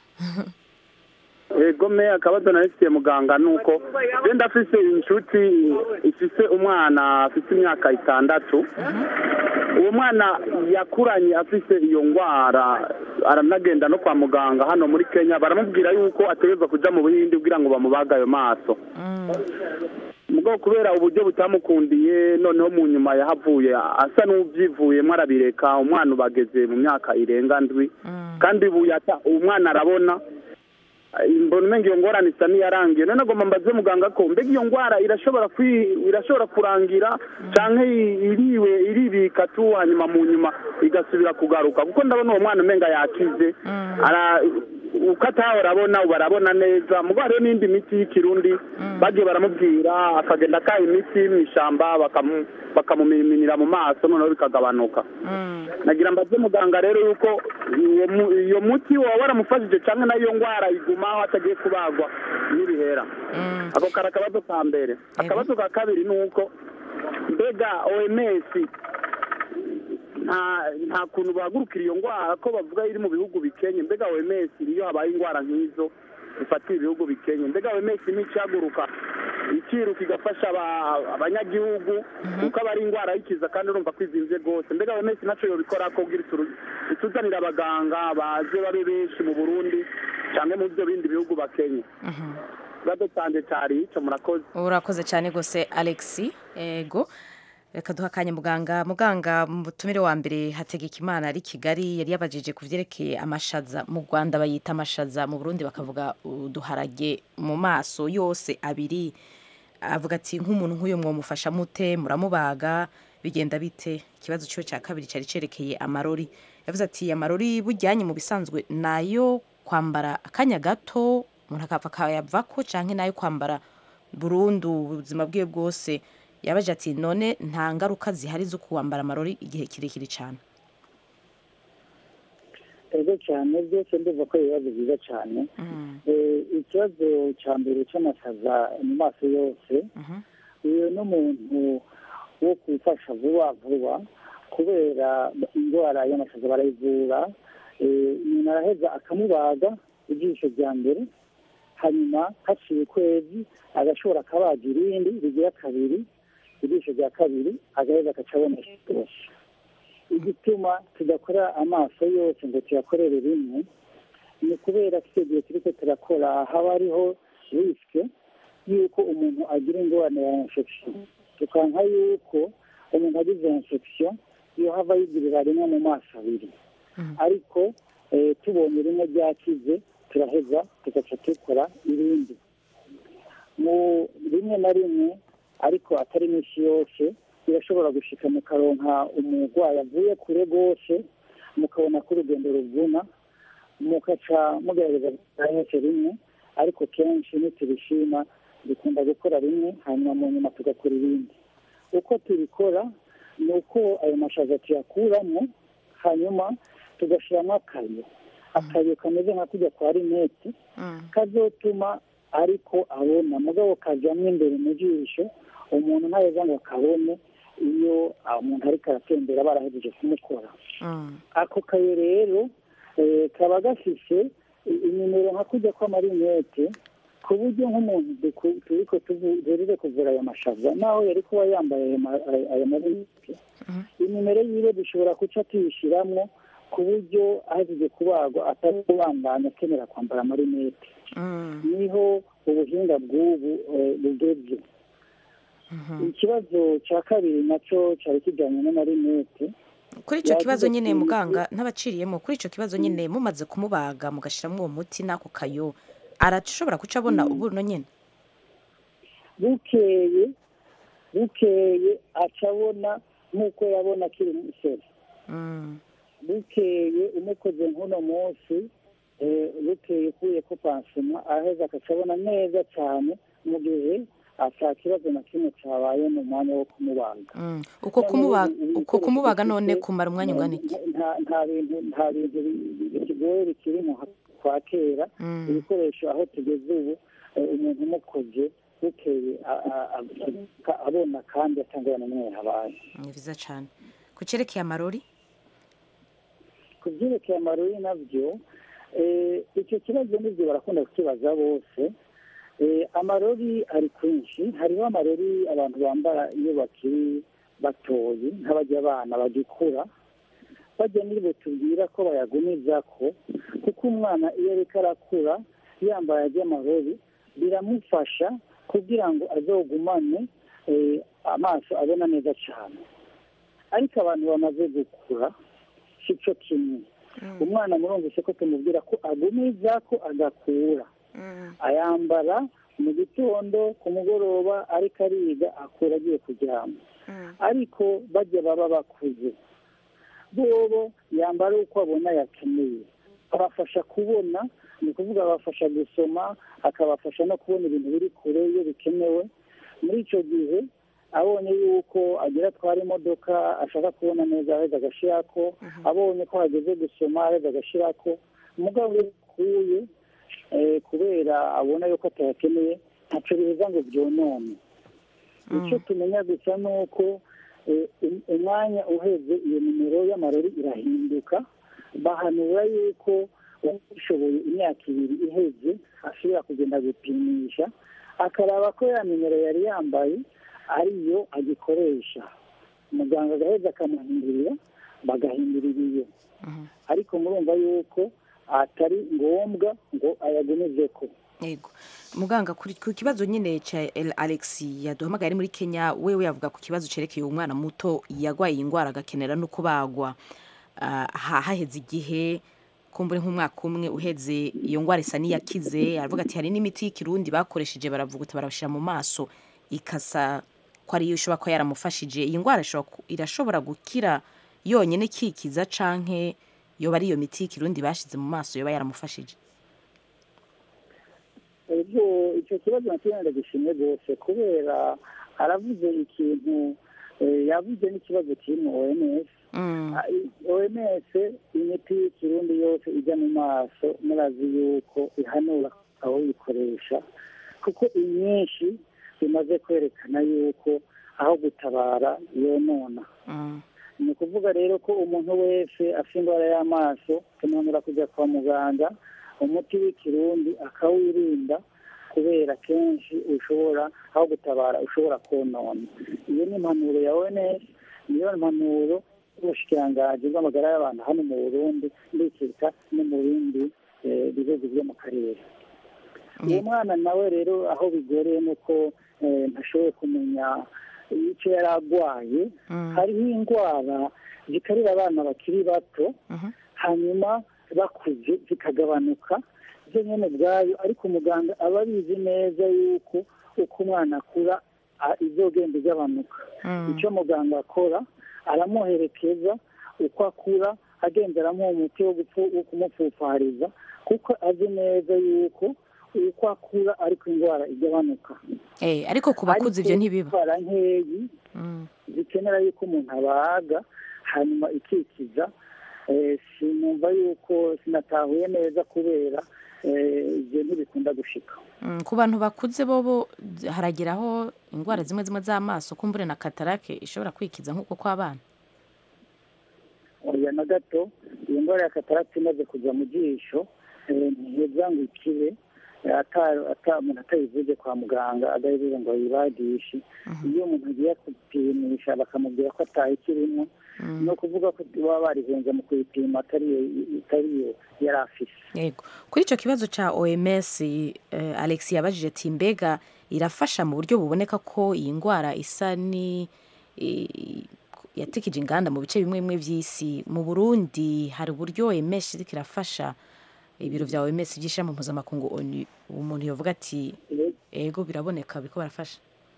egome akabazo narifitiye muganga ni uko genda afise inshuti ifise umwana afise imyaka itandatu uwo mwana yakuranye afise iyo ndwara aranagenda no kwa muganga hano muri kenya baramubwira yuko ategerezwa kuja mu buhindi kugira ngo bamubaga ayo maso mugabo kubera uburyo butamukundiye noneho mu nyuma yahavuye asa n'ubyivuyemo arabireka umwana ubageze mu myaka irenga ndwi kandi ubu yata- umwana arabona mbona umenga iyo ngorane isa n'iyarangiye none agomba mbaze muganga ko mbega iyo ndwara irashobora kwi- irashobora kurangira canke i- iriwe iribika tu hanyuma mu nyuma igasubira kugaruka kuko ndabona uwo mwana umenga yakize ara uko atahora abona ubu arabona neza mugabo hariho n'indi miti y'ikirundi bagiye baramubwira akagenda akaha imiti mu ishyamba bakamu- bakamumiminira mu maso noneho bikagabanuka nagira mbaze muganga rero yuko uwo mu- iyo muti waba waramufashije cyangwa nayo ndwara igumaho atagiye kubagwa n'ibihera ako kari akabazo ka mbere akabazo ka kabiri ni uko mbega oms nta nta kuntu bahagurukira iyo ndwara ko bavuga iri mu bihugu bikenye mbega oms iyo habaye indwara nk'izo zifatiye ibihugu bikenye mbega oms nticaguruka ikiruka igafasha aba- abanyagihugu kuko aba ari indwara y'ikiza kandi urumva ko izinze rwose mbega oms nacyo yobikora ko bwira ituru- ituzanira abaganga baze babe benshi mu burundi cyangwa mu byo bindi bihugu bakenye ikibazo cyanjye cyari icyo murakoze urakoze cyane rwose alexi ego reka duha akanya muganga muganga mu butumire wa mbere hategeka imana ari kigali yari yabajije ku byerekeye amashaza mu rwanda bayita amashaza mu burundi bakavuga uduharage mu maso yose abiri avuga ati nk'umuntu nk'uyu mwamufasha mute muramubaga bigenda bite ikibazo cyo cya kabiri cyari cyerekeye amarori yavuze ati amarori bujyanye mu bisanzwe nayo kwambara akanya gato umuntu akapfa akayavako cyangwa nayo kwambara burundu ubuzima bwe bwose yabaje ati none nta ngaruka zihari zo kuwambara amarori igihe kirekire cyane ego cyane byose ndumva ko ari ibibazo byiza cyane Eh, ikibazo cya mbere cy'amasaza mu maso yose uyu ni umuntu wo gufasha vuba vuba kubera indwara y'amasaza barayivura Eh, umuntu araheza akamubaga ijisho rya mbere hanyuma haciye ukwezi agashobora akabaga irindi rigira kabiri ijisho rya kabiri agaheza agaca abonesha rwose igituma tudakora amaso yose ngo tuyakorere rimwe ni ukubera ko icyo gihe turiko turakora haba hariho risike y'uko umuntu agira ingorane ya infection tukanka yuko umuntu agize infection iyo hava yigirira rimwe mu maso abiri ariko eh, tubonye rimwe ryakize turaheza tugaca dukora irindi mu rimwe na rimwe ariko atari iminsi yose birashobora gushika mukaronka umurwayi avuye kure rwose mukabona ko urugendo ruvuna mugaca mugerageza gukora yose rimwe ariko kenshi nitubishima dukunda gukora rimwe hanyuma mu nyuma tugakora ibindi uko tubikora ni uko ayo mashaza tuyakuramo hanyuma tugashyiramo akayo akayo kameze nka kujya kwa rinete kazotuma ariko abona mugabo kajyamo imbere mu jisho umuntu ntaheza ngo akabone iyo ah, umuntu ariko aratembera barahejeje kumukora ako kayo rero eh, kaba gafise i- inimero nka kujya kw'amarinete ku buryo nk'umuntu duku- turiko tuvu- duhejeje kuvura aya mashaza naho yari kuba yambaye ayo ma- ayo- ayo marinete inimero yiwe dushobora guca tuyishyiramo ku buryo ahejeje kubagwa atari kubandanya akenera kwambara amarinete niho ubuhinga bw'ubu eh, bugeze ikibazo cya kabiri nacyo cyari kijyanye n'amarinete kuri icyo kibazo Yagize nyine ati, muganga ntabaciriyemo kuri icyo kibazo nyine mumaze kumubaga mugashyiramo uwo muti n'ako kayo arashobora guca abona ubuno nyine bukeye bukeye aca abona nk'uko yabona akiri umusore bukeye umukoze nk'uno munsi eh, bukeye ukuye ko pansima aheza agaca abona neza cyane mu gihe ata kibazo na kimwe cyabaye mu mwanya wo kumubaga Mm. uko kumubaga uko kumubaga none kumara umwanya ungana iki nta nta bintu nta bintu bi- bi- bigoye bikiri mu ha- kwa kera Mm. ibikoresho aho tugeze ubu eh, umuntu umukoze bukeye a- a- a- abona kandi atangana n'umwe habaye ni byiza cyane ku cyerekeye amarori ku byerekeye amarori nabyo eh, icyo kibazo nibyo barakunda kukibaza bose Eh, amarori ari kwinshi hariho amarori abantu bambara iyo bakiri batoyi nk'abajya abana bagikura bajya nibo tubwira ko bayagumiza ko kuko umwana iyo ariko arakura yambaye ajya amarori biramufasha kugira ngo azogumane eh, amaso abona neza cyane ariko abantu bamaze gukura si cyo kimwe umwana murumvise ko tumubwira ko agumiza ko agakura ayambara mu gitondo ku mugoroba ariko ariga akura agiye kuryama ariko bajya baba bakuze bobo yambara uko abona yakeneye abafasha kubona ni ukuvuga abafasha gusoma akabafasha no kubona ibintu biri kure iyo bikenewe muri icyo gihe abonye yuko agira atwara imodoka ashaka kubona neza aheza agashyirako abonye ko hageze gusoma aheza agashyirako umugabo iyo akuye eh, kubera abona yuko atayakeneye ntacyo biheza ngo byonone icyo tumenya gusa ni uko eh, um- umwanya uheze iyo nimero y'amarori irahinduka bahanura yuko ushoboye imyaka ibiri iheze ashobora kugenda gupimisha akaraba ko ya nimero yari yambaye ariyo agikoresha muganga agaheza akamuhindurira bagahindurira iyo ariko murumva yuko atari ngombwa ngo ayagumize ko yego muganga kuri- ku kibazo nyine cya El- alex yaduhamagaye ari muri kenya wewe yavuga ku kibazo cyerekeye umwana muto yarwaye iyi ndwara agakenera no kubagwa Ah, ha- haheze igihe kumbure nk'umwaka umwe uheze iyo ndwara isa n'iyakize aravuga ati hari n'imiti y'ikirundi bakoresheje baravuguta barabashyira mu maso ikasa ko ariyo ishobora kuba yaramufashije iyi ndwara ishobora ku- irashobora gukira yonyine ikikiza canke yoba ari iyo miti y'ikirundi bashyize mu maso yoba yaramufashije ubwo icyo kibazo nakimwe ndagishimye rwose kubera aravuze ikintu eh, yavuze n'ikibazo kiri mu oms Ah, i- oms imiti y'ikirundi yose ijya mu maso murazi yuko ihanura aho uyikoresha kuko imyinshi bimaze kwerekana yuko aho gutabara yonona ni ukuvuga rero ko umuntu wese afite indwara y'amaso tumanura kujya kwa muganga umuti w'ikirundi akawirinda kubera kenshi ushobora aho gutabara ushobora konona iyo ni impanuro ya ONS niyo mpanuro y'ubushikiranganji bw'amagara y'abantu hano mu burundi ndikeka no mu bindi eh, bihugu byo mu karere uwo mwana nawe rero aho bigoreye ni uko eh, ntashoboye kumenya icyo yari arwaye hariho indwara zikarira abana bakiri bato hanyuma bakuze zikagabanuka byo nyine ubwayo ariko umuganga aba abizi neza yuko uko umwana akura a- izogenda igabanuka icyo muganga akora aramuherekeza uko akura agenda aramuha umuti wo gupfu- wo kumupfupfariza kuko azi neza yuko uko akura ariko indwara igabanuka Eh, ariko ku bakuze ibyo ntibiba indwara nkeyi zikenera yuko umuntu abaga hanyuma ikikiza eh, sinumva yuko sinatahuye neza kubera eh, ibyo ntibikunda gushika Mm, ku bantu bakuze bobo harageraho indwara zimwe zimwe z'amaso kumbure na katarake ishobora kwikiza nk'uko kw'abana oya na gato iyi ndwara ya katarati imaze kujya mu jisho eh, ntiheza ngo ikibe eh, ata- ata- umuntu atayivuze kwa muganga adahejeje ngo ayibagishe iyo umuntu agiye kupimisha bakamubwira ko atayikirimo ni ukuvuga ko baba barihenze mu kuyipima atari yo itari yo yari afise yego kuri icyo kibazo cya oms eh, alex yabajije ati mbega irafasha mu buryo buboneka ko iyi ndwara isa ni i- yatikije inganda mu bice bimwe bimwe by'isi mu burundi hari uburyo oms iriko irafasha ibiro bya oms by'ishirahamwe mpuzamakungu onu umuntu yavuga ati ego biraboneka biriko barafasha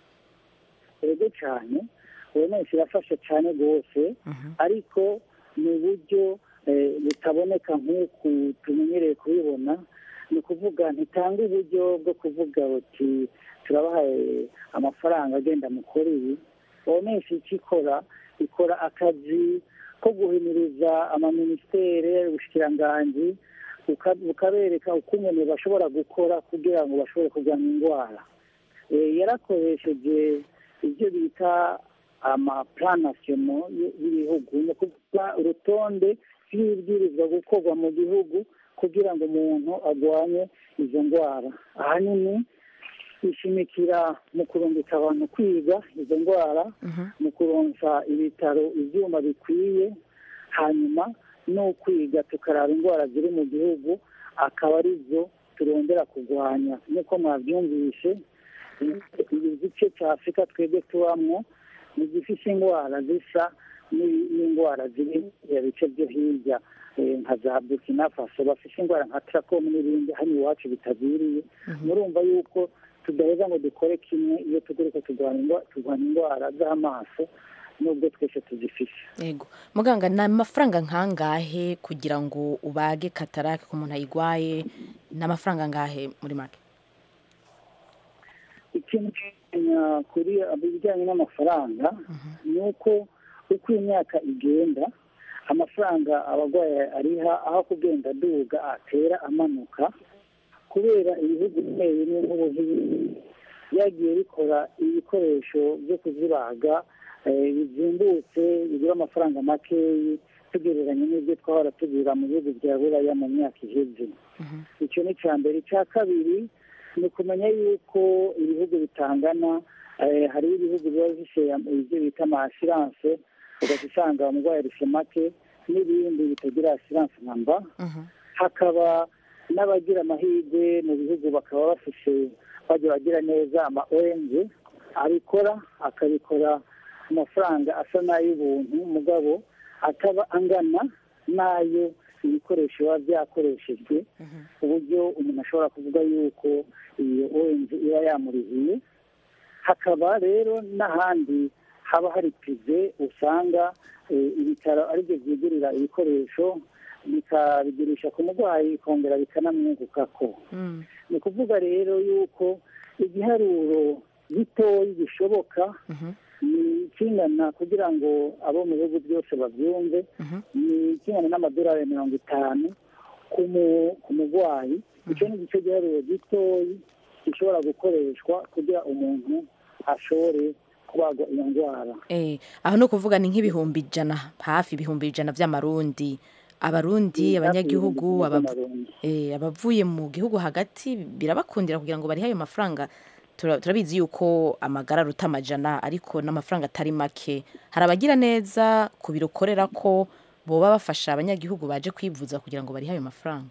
ego cyane ubonetse irafasha cyane rwose ariko mu buryo eh, butaboneka nk'uku tumenyereye kubibona ni ukuvuga ntitanga uburyo bwo kuvuga buti turabahaye amafaranga agenda mukora ibi ubonetse icyo ikora ikora akazi ko guhimiriza amaminisiteri ubushikiranganji buka- bukabereka uko umuntu bashobora gukora kugira ngo bashobore kurwanya indwara Eh, yarakoresheje ibyo bita amaplan national y'ibihugu ni ukuvuga urutonde rw'ibibwirizwa gukorwa mu gihugu kugira ngo umuntu arwanye izo ndwara ahanini ishimikira mu kurungika abantu kwiga izo ndwara mu kuronsa ibitaro ibyuma bikwiye hanyuma no kwiga tukaraba indwara ziri mu gihugu akaba arizo turondera kurwanya nk'uko mwabyumvishe igice cya afurika twebwe tubamo ni gifite indwara zisa n'i- n'indwara ziri mu bice byo hirya eh, nka za burkina faso bafite indwara nka tarakomu n'ibindi hano iwacu bitagwiriye murumva yuko tudaheza ngo dukore kimwe iyo tugurika turwanya indwa- turwanya indwara z'amaso nubwo twese tuzifite yego muganga ni amafaranga nkangahe kugira ngo ubage katarake ku muntu ayigwaye ni amafaranga angahe muri make ikintu kimenya kuri ibijyanye n'amafaranga ni uko uko imyaka igenda amafaranga abarwayi ariha aho kugenda aduga atera amanuka kubera ibihugu bimwe bimwe nk'ubuhindi byagiye bikora ibikoresho byo kuzibaga eh, bizimbutse bigura amafaranga makeyi tugereranya n'ibyo twahora tugura mu bihugu bya buraya mu myaka iheze icyo ni icya mbere icya kabiri ni ukumenya yuko ibihugu bitangana eh, hariho ibihugu biba bifite ibyo bita amasiranse ugahita usanga umurwayi arusha make n'ibindi bitagira asiranse nka mba hakaba n'abagira amahirwe mu bihugu bakaba bafite bajya bagira neza ama ONG abikora akabikora ku mafaranga asa n'ay'ubuntu mugabo ataba angana n'ayo ibikoresho biba byakoreshejwe ku buryo umuntu ashobora kuvuga yuko iyo ONG iba yamurihiye hakaba rero n'ahandi haba hari pive usanga eh, ibitaro aribyo byigurira ibikoresho bikabigurisha ku murwayi bikongera bikanamwungukako ni ukuvuga rero yuko igiharuro gitoyi gishoboka ni kingana kugira ngo abo mu bihugu byose babyumve ni kingana n'amadolari mirongo itanu ku mu- ku murwayi icyo ni igice giharuro gitoyi gishobora gukoreshwa kugira umuntu ashobore kubagwa iyo ndwara Eh, aho ni ukuvuga ni nk'ibihumbi ijana hafi ibihumbi ijana by'amarundi abarundi Ni hafi abanyagihugu ibihumbi abav- by'amarundi. eh, abavuye mu gihugu hagati birabakundira kugira ngo barihe ayo mafaranga Tura- turabizi yuko amagara aruta amajana ariko n'amafaranga atari make hari abagira neza ku biro ukorera ko boba bafasha abanyagihugu baje kwivuza kugira ngo barihe ayo mafaranga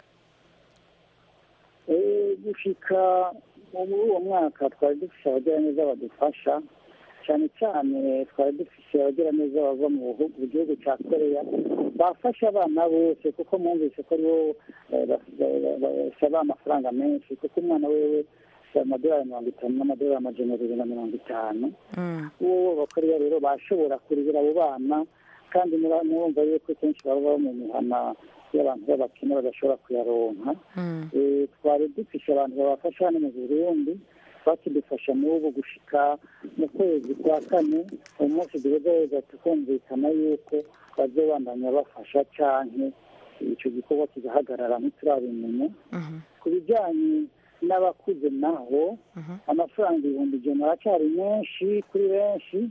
Eh, gushika muri uwo mwaka twari dufite abagiraneza badufasha cyane cyane twari dufise abagiraneza bava mu bihugu mu gihugu cya koreya bafasha abana bose kuko mwumvise ko aribo eh, bas- ba- ba- basaba amafaranga menshi kuko umwana wewe si amadolari mirongo itanu n'amadolari amajana abiri na mirongo itanu uwo bakoreya rero bashobora kurihira abo bana kandi mura- murumva yuko kenshi baba baba mu mihana y'abantu b'abakene badashobora kuyaronka Eh, twari dufishe abantu babafasha hano mu burundi bakidufasha n'ubu gushika mu kwezi kwa kane umunsi duheza tukumvikana yuko bazobandanya bafasha canke ico gikorwa kigahagarara ntiturabimenya ku bijanye n'abakuze naho amafaranga ibihumbi ijana aracyari menshi kuri benshi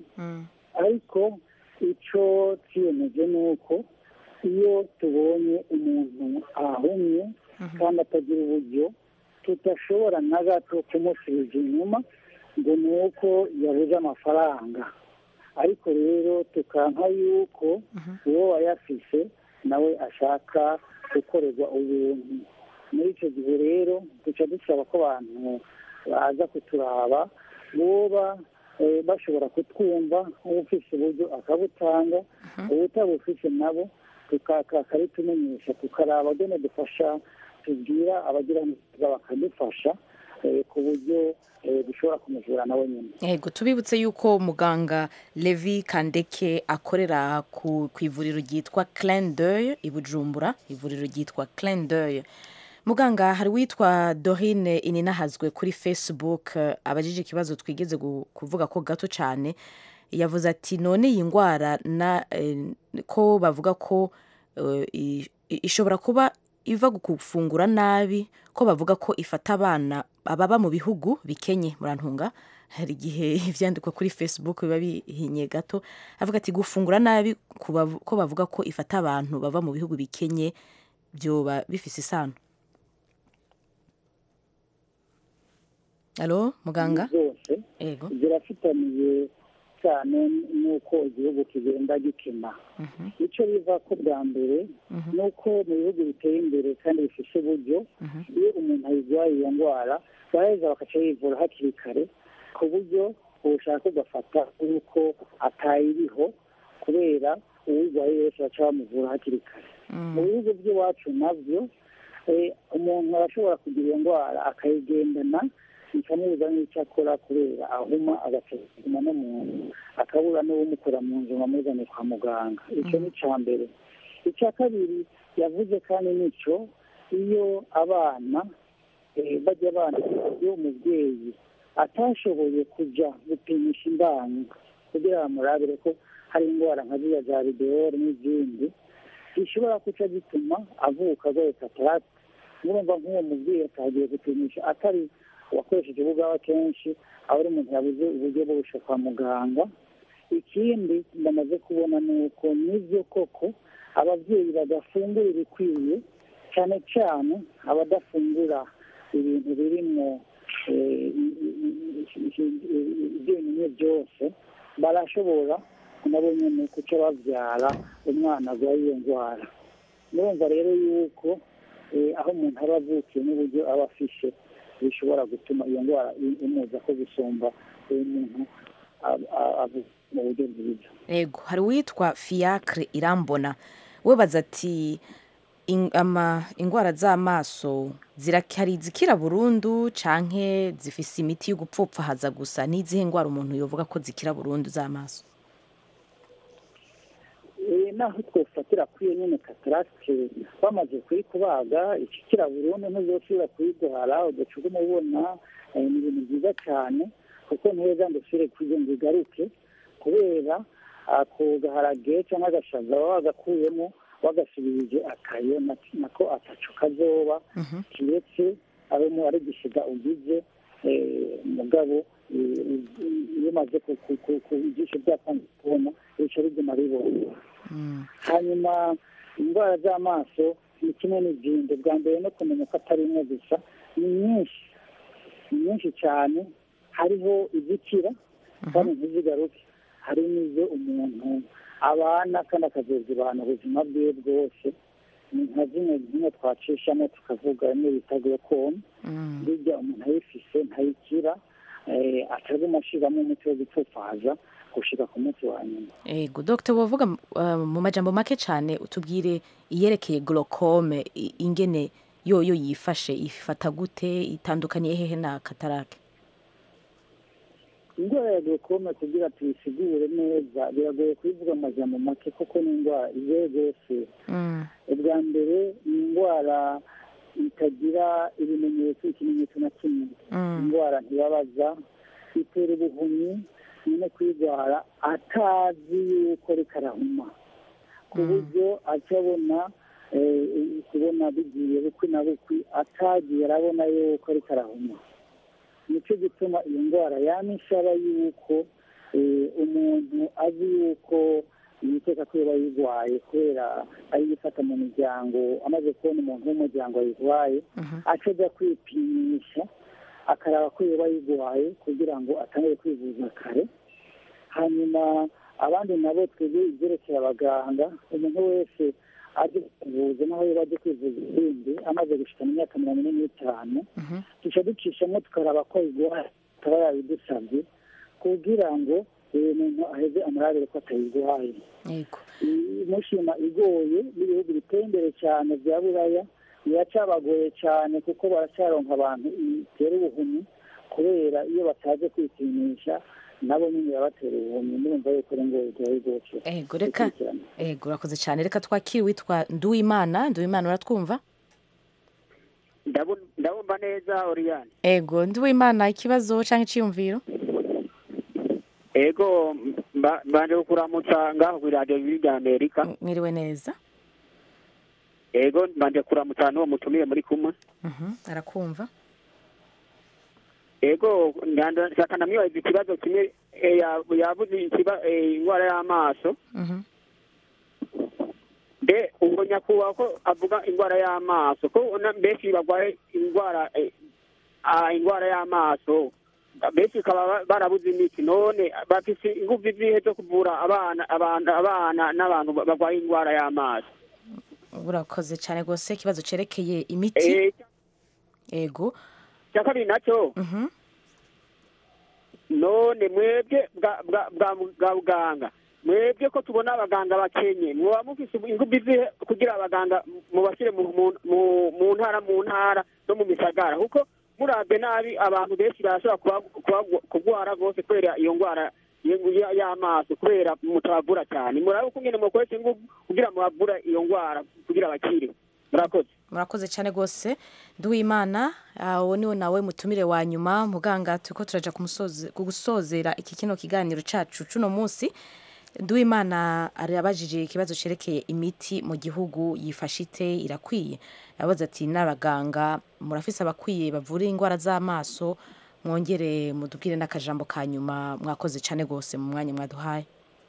ariko icyo twiyemeje ni uko iyo tubonye umuntu ahumye kandi atagira uburyo tudashobora na gato kumusubiza inyuma ngo ni uko yabuze amafaranga ariko rero tukanka yuko uwo wayafise nawe ashaka gukorerwa ubuntu muri icyo gihe rero duca dusaba ko abantu baza kuturaba boba eh, bashobora kutwumva ufise uburyo akabutanga ubutabufise nabo tukaritumenyesha tukaraba done dufasha tubwira abagira neza bakadufasha eh, ku buryo eh, dushobora kumuvura nawe nyine yego tubibutse yuko muganga levi kandeke akorera ku ku ivuriro ryitwa Clin d'œil i bujumbura ivuriro ryitwa Clin d'œil muganga hari witwa dorine ininahazwe kuri facebook eh, abajije ikibazo twigeze gu- kuvuga ko gato cyane yavuze ati none iyi ndwara na eh, ko bavuga ko eh, i- i- ishobora kuba iva gufungura nabi ko bavuga ko ifata abana ababa mu bihugu bikenye murantunga hari igihe ivyandikwa kuri facebook biba bihinye gato avuga ati gufungura nabi ku bavu- ko bavuga ko ifata abantu bava mu bihugu bikenye byoba bifise isano alo muganga zose ego zirafitaniye cyane n'uko igihugu kigenda gikena icyo biva ko bwa mbere ni uko mu bihugu biteye imbere kandi bifite uburyo iyo umuntu ayirwaye iyo ndwara baraheza bakaca yivura hakiri kare ku buryo ubushaka ugafata yuko atayiriho kubera uwurwaye wese baca bamuvura hakiri kare mu bihugu by'iwacu nabyo eh, umuntu arashobora kugira iyo ndwara akayigendana bikamubuza n'icyo akora kubera ahuma agasuzuma no mu nzu akabura n'uwumukora mu nzu ngo amuzane kwa muganga icyo ni icya mbere icya kabiri yavuze kandi nicyo iyo abana eh, bajya abana iyo umubyeyi atashoboye kujya gupimisha imbanyi kugira bamurabire ko hari indwara nka ziriya za rideore n'izindi zishobora guca zituma avuka arwaye katarate murumva nk'uwo mubyeyi atagiye gupimisha atari uwakoresheje ubugaba kenshi aba ari umuntu yabuze uburyo bwo gushika kwa muganga ikindi ndamaze kubona ni uko nibyo koko ababyeyi badafungura ibikwiye cyane cyane abadafungura ibintu birimo eh, ibyenyine byose barashobora nabo nyine kuca babyara umwana arwaye iyo ndwara murumva rero yuko eh, aho umuntu aba avukiye n'uburyo aba afishe bishobora gutuma iyo ndwara i- imuza ko gusumba uwo muntu ab- a- avuka mu buryo bwiza ego hari uwitwa fiacre irambona we baza ati "In- ama indwara z'amaso zirakari zikira burundu canke zifise imiti yo gupfupfahaza gusa n'izihe ndwara umuntu yovuga ko zikira burundu z'amaso Eh, naho twofatira kuri iyo nyine katarake bamaze kuyikubaga ikikira burundu ntuzosubira kuyigwara ugacuga umubona eh, ni ibintu byiza cyane kuko neza ndasubire kugira ngo igaruke kubera ako gaharage cyangwa agashaza baba bagakuyemo wagasubirije akayo na- nako ataco kazoba kiretse abemo ari gisiga ugize eh, mugabo eh, iyo umaze ku- ku- ku- ku ijisho ryatangiye kubona bica riguma ribona hanyuma indwara z'amaso ni kimwe n'izindi bwa mbere no kumenya ko atari imwe gusa ni nyinshi ni nyinshi cyane hariho izikira kandi ntizigaruke hari n'izo umuntu abana kandi akazozibana ubuzima bwiwe bwose ni nka zimwe zimwe twacishamo tukavuga imwe bita glaucome burya umuntu ayifise ntayikira eh, ataguma ashiramo umuti wo gupfupfaza gushika ku munsi wa nyuma ego dr wavuga uh, mu majambo make cyane utubwire iyerekeye glaucome i- ingene yoyo yifashe ifata gute itandukaniye hehe na katarake indwara ya glaucome kugira tuyisigure neza biragoye kuyivuga amajambo make kuko ni indwara igoye rwose ubwa mbere ni indwara itagira ibimenyetso ikimenyetso na kimwe indwara ntibabaza itera ubuhumyi nyine kuyirwara atazi yuko reka arahuma ku buryo acabona kubona bigiye bukwi na bukwi atagiye arabona yuko reka arahuma nicyo gituma iyo ndwara yama ishaba yuko eh, umuntu azi yuko yiteka ko yoba yirwaye kubera ari gufata mu miryango amaze kubona umuntu w'umuryango ayirwaye aca ajya kwipimisha akaraba ko yoba yirwaye kugira ngo atangire kwivuza kare hanyuma abandi nabo twebwe ibyerekeye abaganga umuntu wese aje kwivuza naho yoba aje kwivuza ibindi amaze gushika mu myaka mirongo ine n'itanu duca ducishamo tukaraba ko ayirwaye akaba yabidusabye kugira ngo eh, umuntu aheze amurabire ko atayirwaye yego mushima igoye n'ibihugu biteye imbere cyane bya buraya biracabagoye cyane kuko baracyaronka abantu itera ubuhumyi kubera iyo bataje kwipimisha nabo nyine birabatera ubuhumyi ndumva yuko ari ngo bigoye rwose ego reka ego urakoze cyane reka twakire witwa nduwimana nduwimana uratwumva ndabumva neza oriyani ego nduwimana ikibazo cyangwa icyiyumviro ego mba- mbanje kukuramutsa ngaho kuri radiyo y'irya amerika mwiriwe neza ego mbanje kuramutsa n'uwo mutumiye muri kumwe Mhm, arakumva ego ndanda- nshaka ndamwibaza ikibazo kimwe eh, ya- yavuze ikiba- eh, indwara y'amaso Mhm. mbe ubwo nyakubahwa ko avuga indwara y'amaso ko ubona mbese barwaye indwara eh, ah, indwara y'amaso benshi bakaba ba- barabuze imiti none bafise ingufu zihe zo kuvura abana abana abana n'abantu barwaye indwara y'amaso urakoze cyane rwose ikibazo cyerekeye imiti Eh, ego icya kabiri nacyo Mhm. none mwebwe bwa bwa bwa bwa buganga mwebwe ko tubona abaganga bakenye muba mufise ingufu zihe kugira abaganga mubashyire mu mu- mu- mu ntara mu ntara no mu misagara kuko murabye nabi abantu benshi barashobora kuba- kuba- kurwara rwose kubera iyo ndwara y- y- y'amaso kubera mutabavura cyane murabe uko nyine mukoresha ingufu kugira mubavura iyo ndwara kugira bakire murakoze murakoze cyane rwose nduwimana ah, uwo niwe nawe mutumire wa nyuma muganga turiko turaja kumusoze- kugusozera iki kino kiganiro cacu cuno munsi nduwimana arabajije ikibazo cerekeye imiti mu gihugu yifashe ite irakwiye yabaze ati n'abaganga murafise abakwiye bavura indwara z'amaso mwongere mudubwire n'akajambo ka nyuma mwakoze cyane rwose mu mwanya mwaduhaye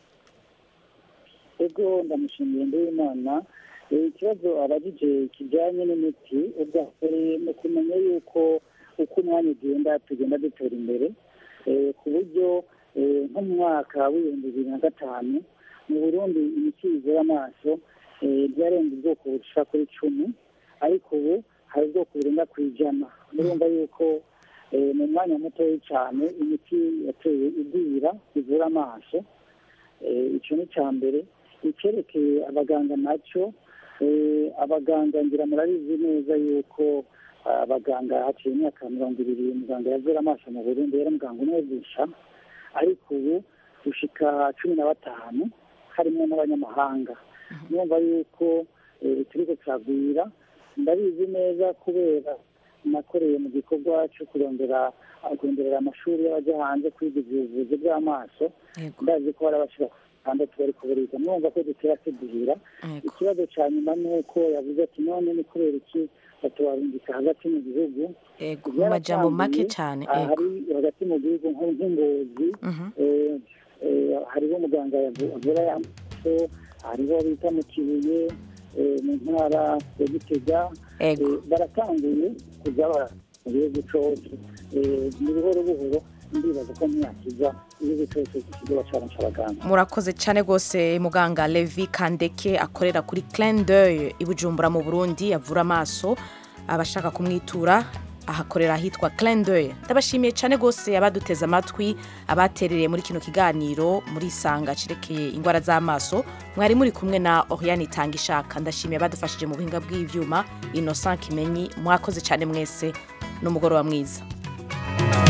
ego ndamushimiye nduwimana Eh, ikibazo abajije kijyanye n'imiti ubwa mbere ni ukumenya yuko uko umwanya ugenda tugenda dutera imbere Eh, ku buryo eh, nko mu mwaka w'ibihumbi bibiri na gatanu mu burundi imiti ivura amaso eh, byarenze ubwoko bushika kuri cumi ariko ubu hari ubwoko burenga ku ijana murumva yuko eh, mu mwanya mutoya cyane imiti yateye igwira ivura amaso Eh, icyo ni icya mbere icyerekeye abaganga nacyo eh, abaganga ngira murabizi neza yuko ah, abaganga haciye imyaka mirongo ibiri muganga yavura amaso mu burundi yari muganga umwigisha ariko ubu gushika cumi na batanu harimo n'abanyamahanga numva yuko eh, turiko turagwira ndabizi neza kubera nakoreye mu gikorwa cyo kurondera kuronderera amashuri y'abajya hanze kwiga ubuvuzi bw'amaso ndazi ko hari abashira batandatu bari kuburiza mwumva ko dutera tuduhira ikibazo cya nyuma ni uko yavuze ati none ni kubera iki batubarungika hagati mu gihugu ego mu majambo make cyane Ah, ego hari hagati mu gihugu nko nk'ingozi eh, eh, hariho umuganga yavu- avura y'amaso hariho bita mu kibuye eh, mu ntara ya gitega Eh, baratanguye kujya bara mu gihugu cyose Eh, ni buhoro buhoro ndibaza ko mu myaka iza igihugu cyose kizoba caronse abaganga murakoze cyane rwose muganga levi kandeke akorera kuri clin d'oeil i bujumbura mu burundi avura amaso abashaka kumwitura ahakorera ahitwa Clendoy ndabashimiye cyane rwose abaduteze amatwi abaterereye muri kino kiganiro muri isanga cerekeye indwara z'amaso mwari muri kumwe na Oriane Itanga ishaka ndashimiye abadufashije mu buhinga bw'ivyuma Innocent Kimenyi mwakoze cyane mwese n'umugoroba mwiza